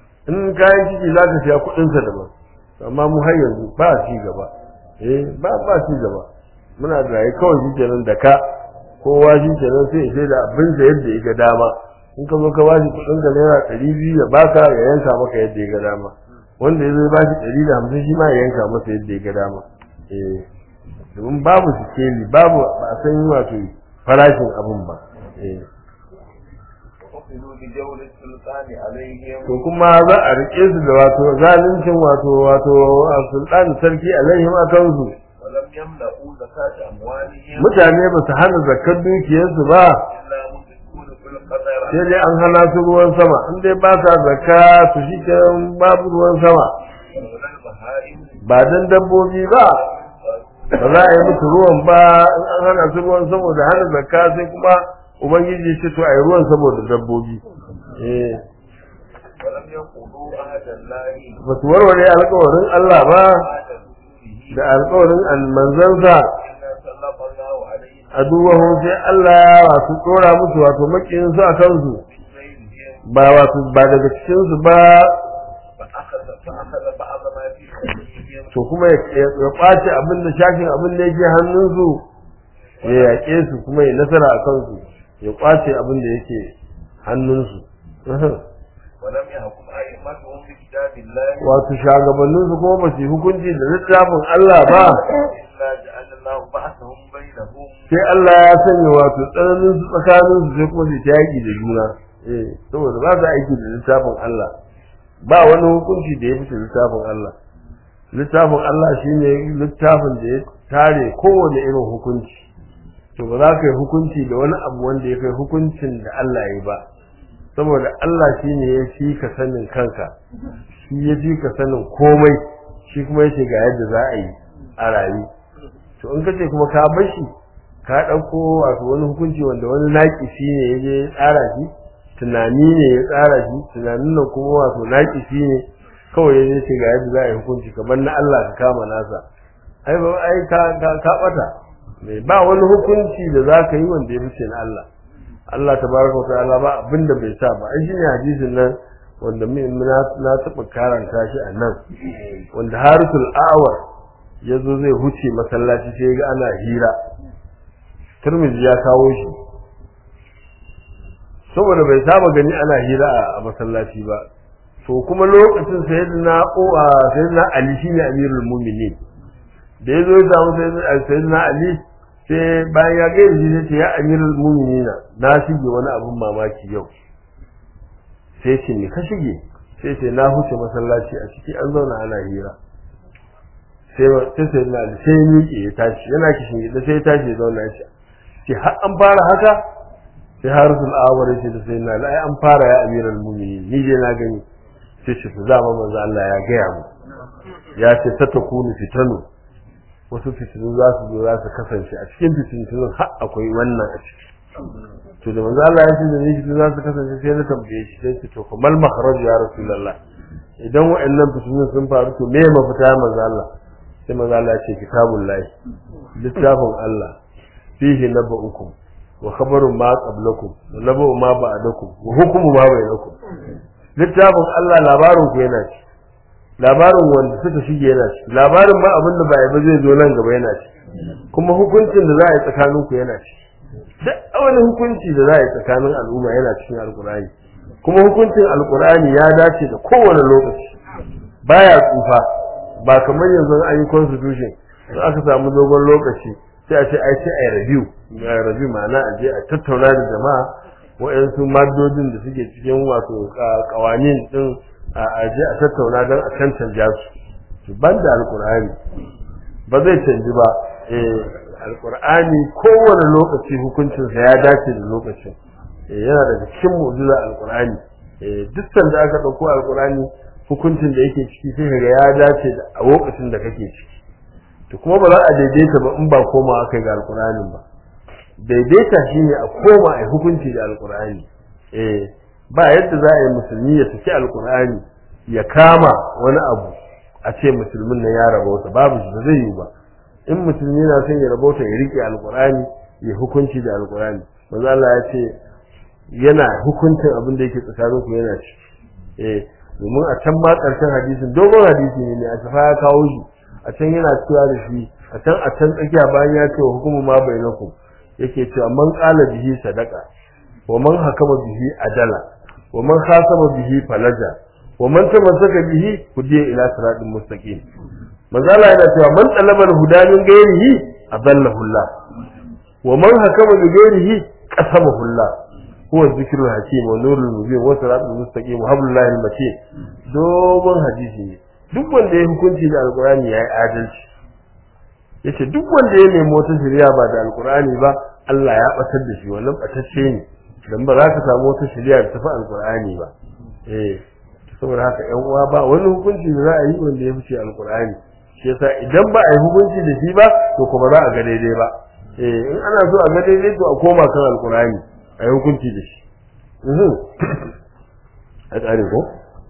in kayan ciki za ka siya kudinsa daban amma mu har yanzu ba ci gaba eh ba ba ci gaba muna da rayu kawai shi kenan da ka kowa shi kenan sai ya sai da abin da yadda ya ga dama in ka zo ka ba shi kudin ka naira ɗari biyu ya baka ya yanka maka yadda ya ga dama wanda ya zo ya ba shi ɗari da hamsin shi ma ya yanka masa yadda ya ga dama eh domin babu sikeli babu ba a san wato farashin abin ba eh وأخذوا بجور السلطان عليهم to kuma za a rike su da wato zaluncin wato wato sultan sarki alaihim akan su ولم يملأوا زكاة أموالهم mutane ba su hana zakkar dukiyarsu ba إلا مدركون في القدر sai dai an hana su ruwan sama in dai ba sa zakka to shi babu ruwan sama ولا البهائم ba dan dabbobi ba ba za a yi musu ruwan ba in an hana su ruwan saboda hana zakka sai kuma ubangiji ce to a yi ruwan saboda dabbobi eh ولم يقولوا أحد الله ba su warware alkawarin Allah ba بعد رسوله da alkawarin almanzansa إلا سلط الله عليهم a duwahu sai Allah ya wasu tsora musu wato makiyinsu a kansu بغيرهم ba wato ba daga cikinsu ba فأخذ فأخذ بعض ما في أيديهم to kuma ya ya kwace abin da shafin abin da yake hannunsu ya yaƙe su kuma ya nasara a kansu ya kwace abin da yake hannunsu ولم يحكم أئمتهم بكتاب الله wato shagabanninsu kuma ba su yi hukunci da littafin Allah ba إلا جعل الله بعثهم بينهم sai Allah ya sanya wato tsananin su tsakanin su sai kuma su ta yaƙi da juna eh saboda ba su aiki da littafin Allah ba wani hukunci da ya fice littafin Allah littafin Allah shine littafin da ya tare kowane irin hukunci to ba za ka yi hukunci da wani abu wanda ya kai hukuncin da Allah ya yi ba saboda Allah shine ya fi ka sanin kanka shi ya fi ka sanin komai shi kuma yake ga yadda za a yi a rayu to in kace kuma ka bar shi ka ɗauko wato wani hukunci wanda wani naƙisi ne ya je ya tsara shi tunani ne ya tsara shi tunanin nan kuma wato naƙisi ne kawai ya je ce ga yadda za a yi hukunci kamar na Allah ka kama nasa ai ba ai ka ka ka bata mai ba wani hukunci da za ka yi wanda ya fice na Allah Allah tabaraka wa ta'ala ba abinda bai sa ba ai shine hadisin nan wanda min na na taba karanta shi a nan wanda harisul a'war ya zo zai huce masallaci sai ga ana hira turmizi ya kawo shi saboda bai saba gani ana hira a masallaci ba to kuma lokacin sayyidina uwa sayyidina ali shine amirul mu'minin da yazo ya samu sayyidina ali sai bayan ya ga shi sai ya amirul mu'minin na shige wani abun mamaki yau sai ce ne ka shige sai ce na huce masallaci a ciki an zauna ana hira sai sai sayyidina ali sai ya miƙe ya tashi yana kishin gida sai ya tashi ya zauna ya ce ce har an fara haka sai harisul awar ce da sayyidina ali ai an fara ya amirul mu'minin ni je na gani sai shi su zama manzo Allah ya gaya mu ya ce ta takunu fitanu wasu fitinu za su zo za su kasance a cikin fitintunun har akwai wannan a ciki to da manzo Allah ya ce da ni fitinu za su kasance sai na tambaye shi sai ce to kamal makharaj ya rasulullah idan wa'annan fitinun sun faru to me mafita ya manzo Allah sai manzo Allah ya ce kitabullahi littafin Allah fihi naba'ukum wa khabarun ma qablakum wa naba'u ma ba'dakum wa hukmu ma bainakum littafin Allah labarin ku yana ci labarin wanda suka shige yana ci labarin ma abin da ba ba zai zo nan gaba yana ci kuma hukuncin da za a yi tsakanin ku yana ci duk wani hukunci da za a yi tsakanin al'umma yana cikin alkurani kuma hukuncin alkurani ya dace da kowane lokaci baya tsufa ba kamar yanzu an yi constitution in aka samu dogon lokaci sai a ce ai sai a yi review a review ma'ana a je a tattauna da jama'a wa'yansu maddodin da suke cikin wato kawanin din a aje a tattauna don a cancanta su ban da alkur'ani ba zai canji ba eh alkur'ani kowane lokaci hukuncinsa ya dace da lokacin yana daga cikin mu'jiza alkur'ani duk sanda aka ɗauko alkur'ani hukuncin da yake ciki sai ga ya dace da a lokacin da kake ciki to kuma ba za a daidaita ba in ba koma aka ga alkur'anin ba daidaita shine a koma a hukunci da alkur'ani eh ba yadda za a yi musulmi ya saki alkur'ani ya kama wani abu a ce musulmin nan ya rabauta babu shi ba zai yi ba in musulmi na son ya rabauta ya rike alkur'ani ya hukunci da alkur'ani manzo Allah ya ce yana hukuncin abin da yake tsakanin ku yana ci eh domin a can ma karshen hadisin dogon hadisi ne a shafa ya kawo shi a can yana cewa da shi a can a can tsakiya bayan ya ce wa hukumu ma bainakum yake cewa man qala bihi sadaqa wa man hakama bihi adala wa man khasama bihi falaja wa man tamassaka bihi hudiya ila siratin mustaqim manzala yana cewa man talaba al-huda min ghairihi adallahu Allah wa man hakama bi ghairihi qasamahu Allah huwa dhikrul hakim wa nurul mubin wa siratul mustaqim wa hablullahi al-matin dogon hadisi ne duk wanda ya hukunci da alqur'ani yayi adalci yace duk wanda ya nemi wata shari'a ba da alqur'ani ba Allah ya batar da shi wannan batacce ne dan ba za ka samu wata shari'a da tafi alqur'ani ba eh saboda haka ƴan uwa ba wani hukunci da za a yi wanda ya fice alqur'ani shi yasa idan ba a yi hukunci da shi ba to kuma za a ga daidai ba eh in ana so a ga daidai to a koma kan alqur'ani a yi hukunci da shi mhm a tsare ko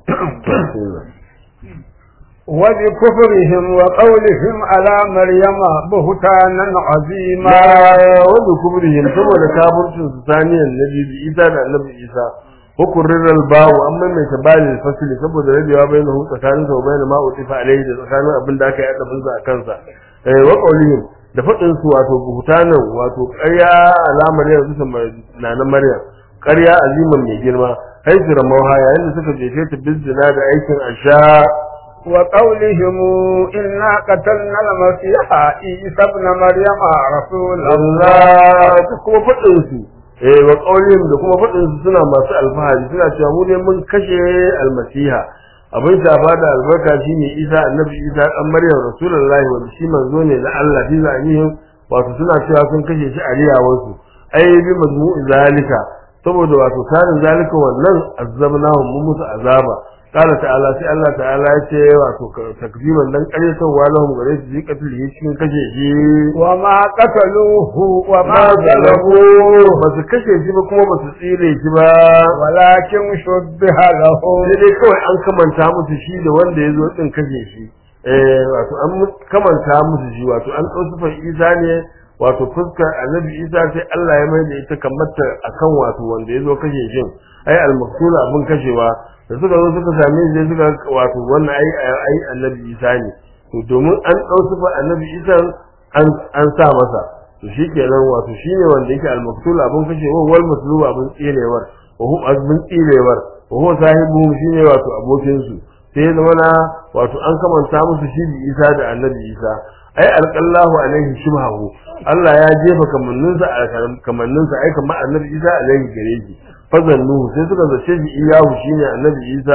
وبكفرهم وقولهم على مريم بهتانا عظيما wanda kubrihim saboda kafircin su saniyan nabi isa da annabi isa hukurin albawu an maimaita balil fasili saboda rabewa bai na tsakanin sa bai na ma utifa alaihi da tsakanin abin da aka yi adabin sa a kansa eh wa qaulihim da fadin su wato buhutanan wato ƙarya alamar yanzu su na na maryam ƙarya aziman mai girma haisu ramauha yayin da suka jefe ta bizzina da aikin asha وقولهم إنا قتلنا المسيح عيسى ابن مريم رسول الله Allah ta kuma faɗin su eh wa qaulihim da kuma faɗin su suna masu alfahari suna cewa mu ne mun kashe almasiha abin shafa da albarka shine Isa annabi Isa dan Maryam rasulullahi wanda shi manzo ne na Allah fi zanihin wato suna cewa sun kashe shi a riyawarsu ai bi mazmu'i zalika saboda wato tarin zalika wannan azabnahum mun musu azaba قال تعالى sai Allah ta'ala ya ce wato takziban dan ƙaryatawa lahum gare su ji katil yi cikin kashe shi وما قتلوه وما ma ظلموه zalabu ba su kashe shi ba kuma ba su tsire shi ba ولكن شبه لهم sai dai kawai an kamanta musu shi da wanda ya zo din kashe shi eh wato an mu- kamanta musu shi wato an ɗau sufan isa ne wato fuskar annabi isa sai Allah ya mai da ita kamata akan wato wanda ya zo kashe shin ai al-maqtul abin kashewa da suka zo suka same shi sai suka wato wannan ai ai annabi isa ne to domin an ɗau sifa annabi isa an an sa masa to shikenan wato shine wanda yake al-maqtul abun kashe wa wal matlub abun tsilewar wa hu abun tsilewar wa huwa sahibu shine wato abokin su sai ya zama na wato an kamanta musu shi bi isa da annabi isa ai alqallahu alaihi shibhahu Allah ya jefa kamanninsa a kamanninsa ai kamar annabi isa alaihi gare shi fazannuhu sai suka zace shi iyahu shine annabi isa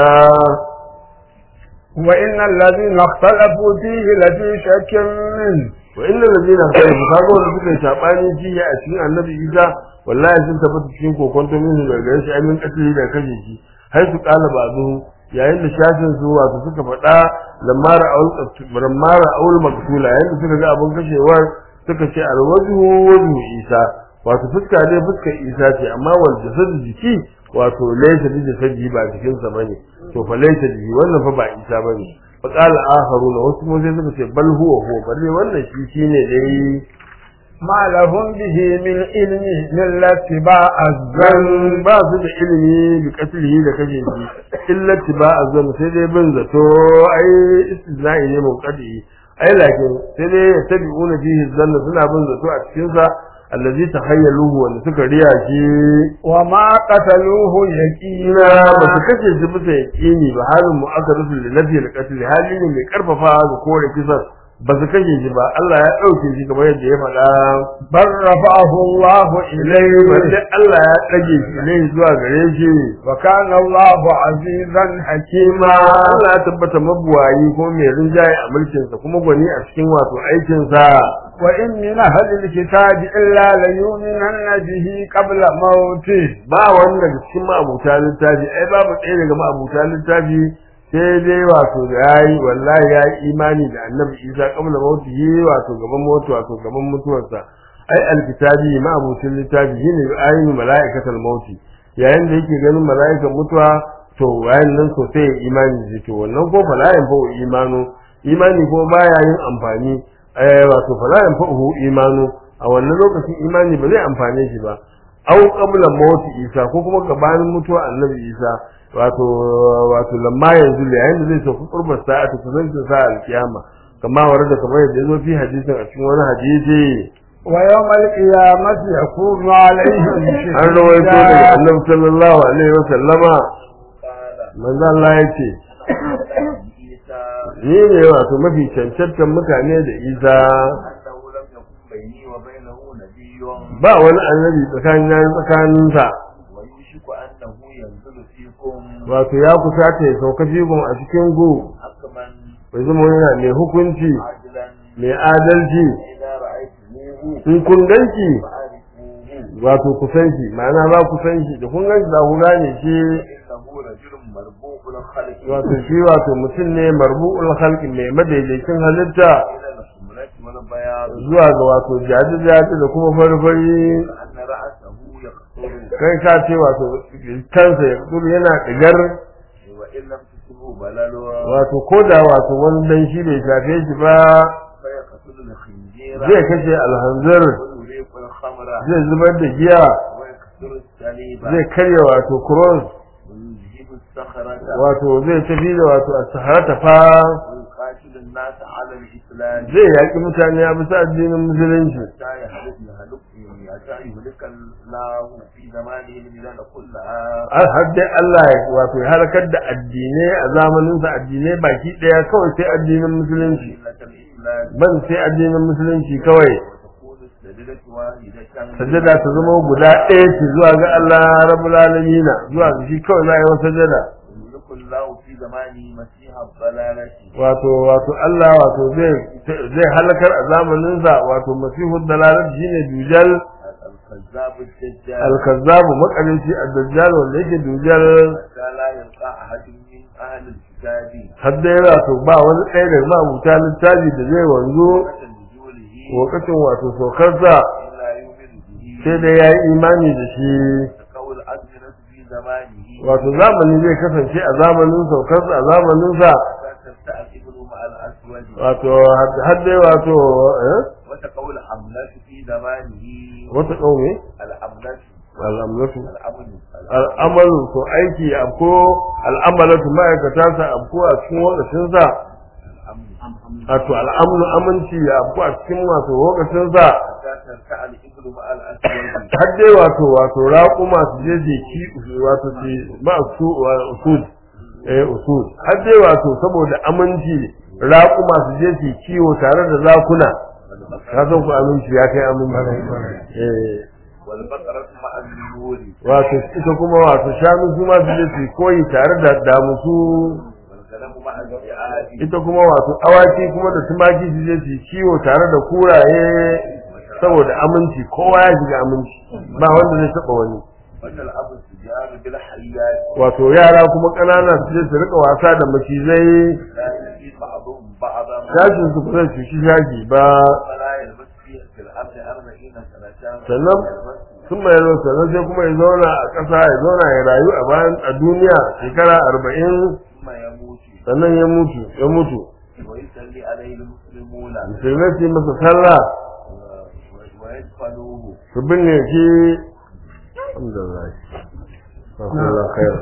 وإن الذين اختلفوا فيه لفي شك منه wa innal ladina khalafu kaga wanda suka yi sabani jiya a cikin annabi isa wallahi sun tabbata cikin kokonto min da gare shi amin katili da kashe shi har su kala bazu yayin da shafin su wato suka faɗa lamara aul lamara aul maktula yayin da suka ga abun kashewar suka ce alwajhu wajhu isa wato fuska dai fuskar isa ce amma wal jasad jiki wato laysa bi jasadi ba jikin sa bane to fa laysa bi wannan fa ba isa bane fa qala akharuna wasu mu sai suka ce bal huwa huwa balle wannan shi shine dai ما لهم به من علم إلا اتباع zan الظن ba su da ilimi bi katlihi da kashe shi illa tiba azan sai dai bin zato ai istizai ne mun kadi ai lakin sai dai tabi'una fihi zanna suna bin zato a cikin sa allazi tahayyaluhu wanda suka riya shi وما قتلوه ina يقينا ba su kashe shi bisa yaqini ba halin mu'akkadatu li nafi al-qatl hali ne mai karfafa ga kore kisan ba su kashe shi ba Allah ya dauke shi kamar yadda ya faɗa بل رفعه الله ilai إليه wanda Allah ya dage shi ilai zuwa gare shi وكان الله عزيزا حكيما ma Allah ya tabbata mabuwayi ko mai rinjaye a mulkinsa kuma gwani a cikin wato aikinsa وإن من أهل الكتاب إلا ليؤمنن به قبل موته ba wani daga cikin ma'abuta littafi ai babu ɗaya daga ma'abuta littafi sai dai wato da yayi wallahi ya yi imani da annabi isa kabla mautihi wato gaban mutu wato gaban mutuwarsa ai alkitabi ma'abucin littafi shine ayin mala'ikatul mauti yayin da yake ganin mala'ikan mutuwa to wayan nan so sai ya imani da shi to wannan ko fala'in fa imanu imani ko baya yin amfani eh wato fala'in fa imanu a wannan lokacin imani ba zai amfane shi ba au qabla mauti isa ko kuma gabanin mutuwa annabi isa wato wato lamma yanzu da yayin da zai sauka qurbar sa'ati kusancin sa alkiyama kama warda kamar yadda yazo fi hadisin a cikin wani hadisi ويوم القيامة يكون عليهم an rawaito daga شهيدا annabi sallallahu alaihi wa sallama قال manzo Allah yace عيسى ni ne wato mafi cancantan mutane da isa أنه لم يكن بيني وبينه نبي ba wani annabi tsakanin tsakaninsa ويوشك أنه ينزل فيكم wato ya kusata ya sauka figun a cikin gu حكما bai zama yana mai hukunci عادلا mai adalci إذا رأيتموه in kun ganki فعرفوه wato ku san shi ma'ana za ku san shi da kun ganshi za ku gane shi إنه رجل مربوط الخلق wato shi wato mutum ne marbu'ul khalqi mai madaidaicin halitta إلى الحمرة والبياض zuwa ga wato jaji jaji da kuma farfari أن رأسه يقطر kai ka ce wato kansa ya tsuru yana digar وإن لم تصبه بلل wato ko da wato wani dan shi bai shafe shi ba فيقتل الخنزير zai kashe alhanzir ويريق الخمر zai zubar da giya ويكسر السليب zai karya wato cross ويذهب الصخرة wato zai tafi da wato a saharata fa ويقاتل الناس على الإسلام zai yaƙi mutane a bisa addinin musulunci حتى يهلك يهلك حتى يهلك الله في زمانه البلاد كلها har har dai Allah ya wato ya halakar da addinai a zamanin sa addinai baki daya kawai sai addinin musulunci ملة الإسلام ban sai addinin musulunci kawai وتكون السجدة واحدة sajada ta zama guda ɗaya ce zuwa ga Allah rabbul alamin zuwa ga shi kawai za a yi wa sajada يملك الله في زمانه مسيح الضلالة wato wato Allah wato zai zai halakar a zamanin sa wato masihu dalalat shine dujal الكذاب الدجال al-kazzabu makarinci ad-dajjal wanda yake dujal حتى لا يلقى أحد من أهل الكتاب har dai wato ba wani ɗaya daga mabuta littafi da zai wanzu وقت نزوله lokacin wato saukarsa إلا يؤمن به sai dai ya yi imani da shi كقول الأزمنة في زمانه wato zamani zai kasance a zamanin saukarsa a zamaninsa فتستعقبه مع الأسود wato har dai wato eh? وتقول حملة في زمانه wata ƙauye الأمنة al'amlatu الأمن al'amalu to aiki abko al'amalatu ma'aikata sa abko a cikin wakacinsa الأمن wato al'amnu aminci ya abu a cikin wato lokacin sa حتى ترتع الإبل مع الأسود har dai wato wato raƙuma su je jeki wato su ba su usul eh usul har dai wato saboda aminci raƙuma su je su kiwo tare da zakuna ka san ku aminci ya kai aminci eh والبقرة مع النور wato ita kuma wato shanu su ma su je su koyi tare da damusu والغنم مع الجعاد ita kuma wato awaki kuma da tumaki su je su kiwo tare da kuraye saboda aminci kowa ya shiga aminci ba wanda zai taba wani وأن الأب السجار بالحيات wato yara kuma ƙanana su je su rika wasa da macizai لا يلقي بعضهم بعضا shashin su ba zai cuci shashi ba ولا يلبس فيه في الأرض أربعين سنة sannan sun mai yaro sannan sai kuma ya zauna a ƙasa ya zauna ya rayu a bayan a duniya shekara arba'in ثم يموت sannan ya mutu ya mutu ويصلي عليه المسلمون musulmai su yi masa sallah و- ويدفنوه su binne shi alhamdulillah Alhamdulillah khair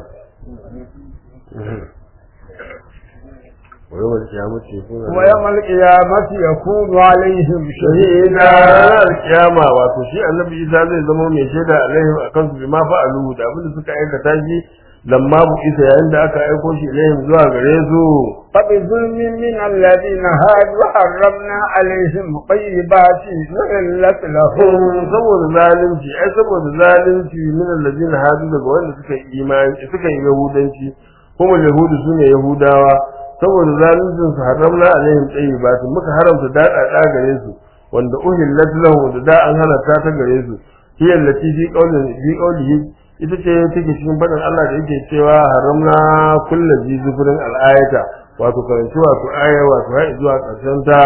ويوم القيامة يكون ويوم القيامة يكون عليهم shahida شهيدا ranar kiyama wato shi annabi isa zai zama mai shaida alaihim akan su bima fa'alu da abin da suka aikata shi lamma bu isa yayin da aka aiko shi ilaihim zuwa gare su فبظلم من الذين هادوا حرمنا عليهم طيبات نحلت لهم saboda zalunci ai saboda zalunci min allazina hadu daga wanda suka yi imani suka yi yahudanci kuma yahudu sune yahudawa saboda zaluncin su haramna alaihim tayyibatin muka haramta dada gare su wanda uhillat lahu da da an halatta ta gare su hiya allati fi qawlin fi qawlihi ita ce take cikin faɗin Allah da yake cewa haramna kullu jizufurin al'ayata wato karanci wato aya wato har zuwa ƙarshen ta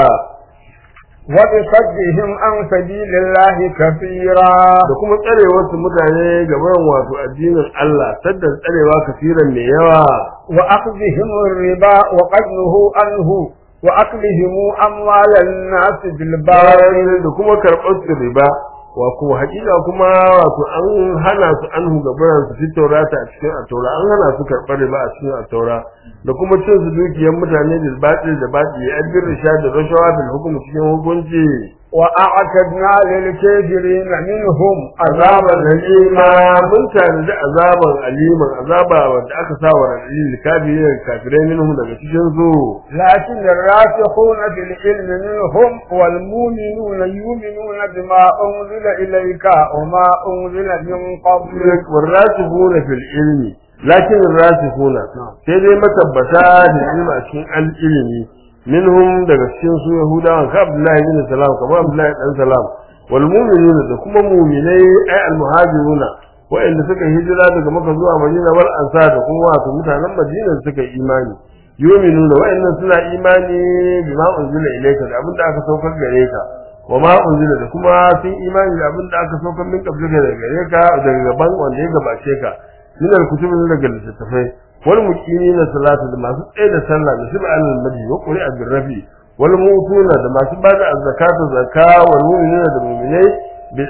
وبصدهم عن سبيل الله كثيرا da kuma tsarewar su mutane gaban wato addinin Allah sadda tsarewa kafiran mai yawa وأخذهم الربا وقد نهوا عنه وأكلهم أموال الناس بالباطل da kuma karɓar su riba wa kuma hakika kuma wato an hana su an gabaran su fi taurata a cikin attaura an hana su karɓar riba a cikin attaura da kuma cin su dukiyar mutane da batil da batil ya albir risha da rashawa da hukumu cikin hukunci وأعتدنا للكافرين منهم azaban عذابا alima mun tanadi azaban aliman azaba wanda aka sa wa radin kafirai kafirai minhum daga cikin su لكن الراسخون في العلم منهم والمؤمنون يؤمنون بما أنزل إليك وما أنزل من قبلك والراسخون في العلم لكن الراسخون sai dai matabbata da ilmi a cikin al-ilmi minhum daga cikin su yahudawa ka abdullahi bin salam ka abdullahi dan salam wal mu'minuna da kuma mu'minai ay al muhajiruna wa'anda suka hijira daga maka zuwa madina wal ansar da kuma wato mutanen madina da suka yi imani yu'minuna wa'annan suna imani bima unzila ilayka da abinda aka saukar gare ka wa ma unzila da kuma sun imani da abinda aka saukar min qablika daga gare ka daga gaban wanda ya gabace ka min al-kutubi daga littattafai wal muqimina salata da masu tsaye da sallah da shi ba'al madi wa qur'a bil rafi wal mutuna da masu bada zakata zakka wal mu'minuna da mu'minai bil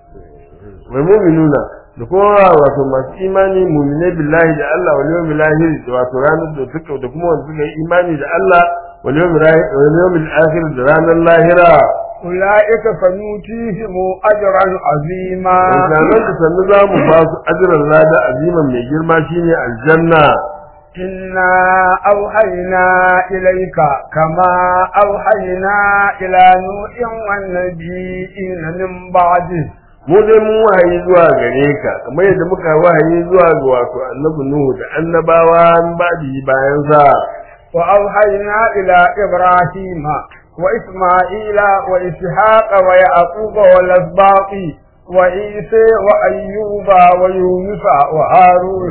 wal mu'minuna da kuma wato masu imani mu'minai billahi da Allah wal yawmil akhir da wato ranar da suka da kuma wanda suka yi imani da Allah wal yawmil akhir wal yawmil akhir da ranar lahira أولئك فنؤتيهم أجرا عظيما Wanzanan da sannu za mu ba su ajiran lada aziman mai girma shine aljanna. إنا أوحينا إليك كما أوحينا إلى نوح والنبيين من بعده Mu dai mun wahayi zuwa gare ka, kamar yadda muka wahayi zuwa ga wato annabi Nuhu da annabawa ba'di bayan sa. وأوحينا إلى إبراهيم وإسماعيل وإسحاق ويعقوب والأسباط وعيسى وأيوب ويونس وهارون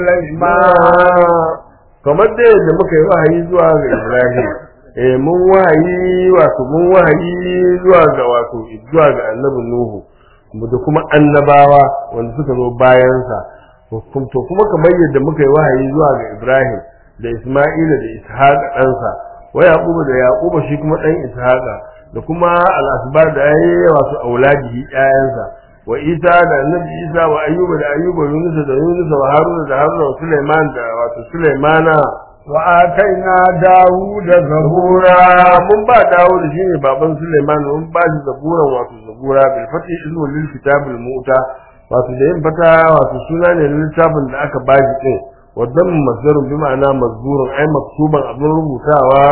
وسليمان Kamar da yadda muka yi wahayi zuwa ga Ibrahim, eh mun wahayi wato mun wahayi zuwa ga wato zuwa ga annabi Nuhu da kuma annabawa wanda suka zo bayan sa. To kuma kamar yadda muka yi wahayi zuwa ga Ibrahim da Isma'ila da Ishaq ɗansa wa Yaquba da Yaquba shi kuma ɗan Ishaqa da kuma al-asbar da yayi wasu auladihi ƴaƴansa wa Isa da Annabi Isa wa Ayyuba da Ayyuba Yunus da Yunus wa Haruna da Haruna wa Sulaiman da wato Sulaimana وآتينا داود زبورا zabura mun ba dawo da shine baban Suleiman mun ba shi zaburan wato zabura bil fati ismu lil kitabil mu'ta wato da yin fata wato suna ne na littafin da aka ba shi din wadan mazdarun bi ma'ana mazburun ai maktuban abin rubutawa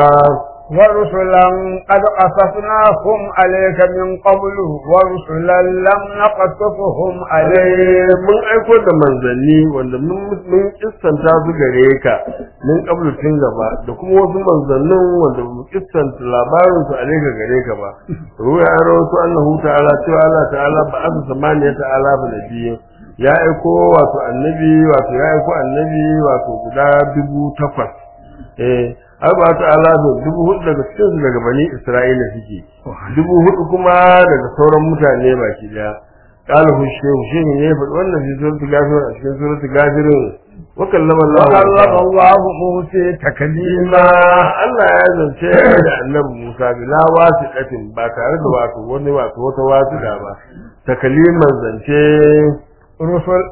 ورسلا قد قصصناهم عليك من قبل ورسلا لم نقصصهم عليك mun aiko da manzanni wanda mun mun kissanta su gare ka mun kablu tun gaba da kuma wasu manzannin wanda mun kissanta labarin su aleka gare ka ba ruwa ya rawaito annahu ta'ala cewa Allah ta'ala ba asa samaniya ta'ala ba nabiyyin ya aiko wato annabi wato ya aiko annabi wato guda dubu takwas eh arba ta'ala da dubu hudu daga cikin su daga bani Isra'ila suke dubu hudu kuma daga sauran mutane baki daya قال هو الشيخ شيخ ne ya faɗi wannan fi suratul gafir a cikin suratul gafirin wa kallama Allah وكلم الله موسى تكليما ma Allah ya zance da annabi Musa bila wasiqatin ba tare da wato wani wato wata wasiqa ba takaliman zance رسل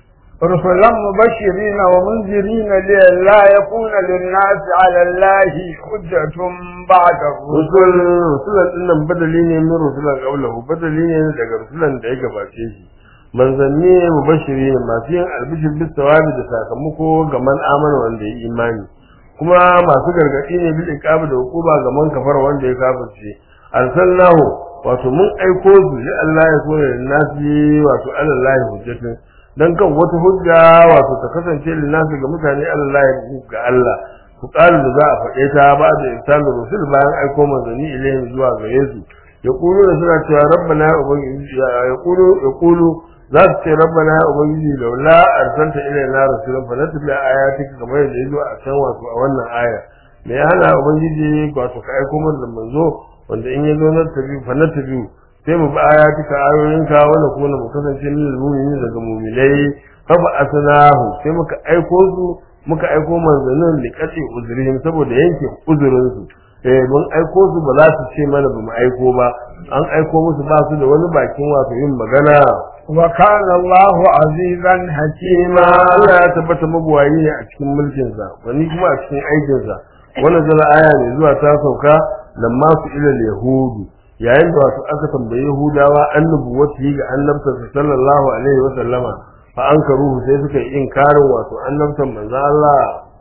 رسلا مبشرين ومنذرين لئلا يكون للناس على الله حجة بعد الرسل rusul rusulan din nan badali ne min rusulan qawlahu badali ne daga rusulan da ya gabace shi manzanni mubashiri ne masu yin albishir bis sawabi da sakamako ga man amana wanda ya imani kuma masu gargadi ne bil iqab da hukuma ga man kafara wanda ya kafirce arsalnahu wato mun aiko su li Allah ya so da nasi wato alallahi hujjatun dan kan wata hujja wato ta kasance lin nasi ga mutane Allah ga Allah ku ƙarin da za a faɗe ta ba da irsalin rusul bayan aiko manzanni ilayhim zuwa gare su ya ƙulu da suna cewa rabbana ya ubangiji ya ƙulu ya ƙulu za su ce rabbana ya ubangiji laula arsalta ilayna rasulan fa natbi ayatika kamar yadda yazo a can wato a wannan aya me ya hana ubangiji wato ka aiko mana da manzo wanda in yazo na tabi fa natbi sai mu bi ayatika ayoyinka wanda kuma mu kasance min mu'minin daga mu'minai fa ba asnahu sai muka aiko su muka aiko manzannin da kace uzurihim saboda yanke uzurinsu eh mun aiko su ba za su ce mana ba mu aiko ba an aiko musu ba su da wani bakin wato yin magana وكان الله عزيزا حكيما ma Allah ya tabbata mabuwayi ne a cikin mulkin sa wani kuma a cikin aikin sa wannan zala aya ne zuwa ta sauka nan ma su ila yahudu yayin da wato aka tambayi yahudawa annabi wata ga annabta sallallahu alaihi wa sallama fa an karuhu sai suka yi inkarin wato annabtan manzo Allah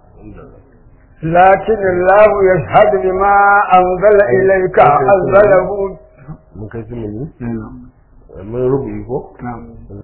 لكن الله يشهد بما أنزل إليك أنزله mun kai su mun mun rubuyi ko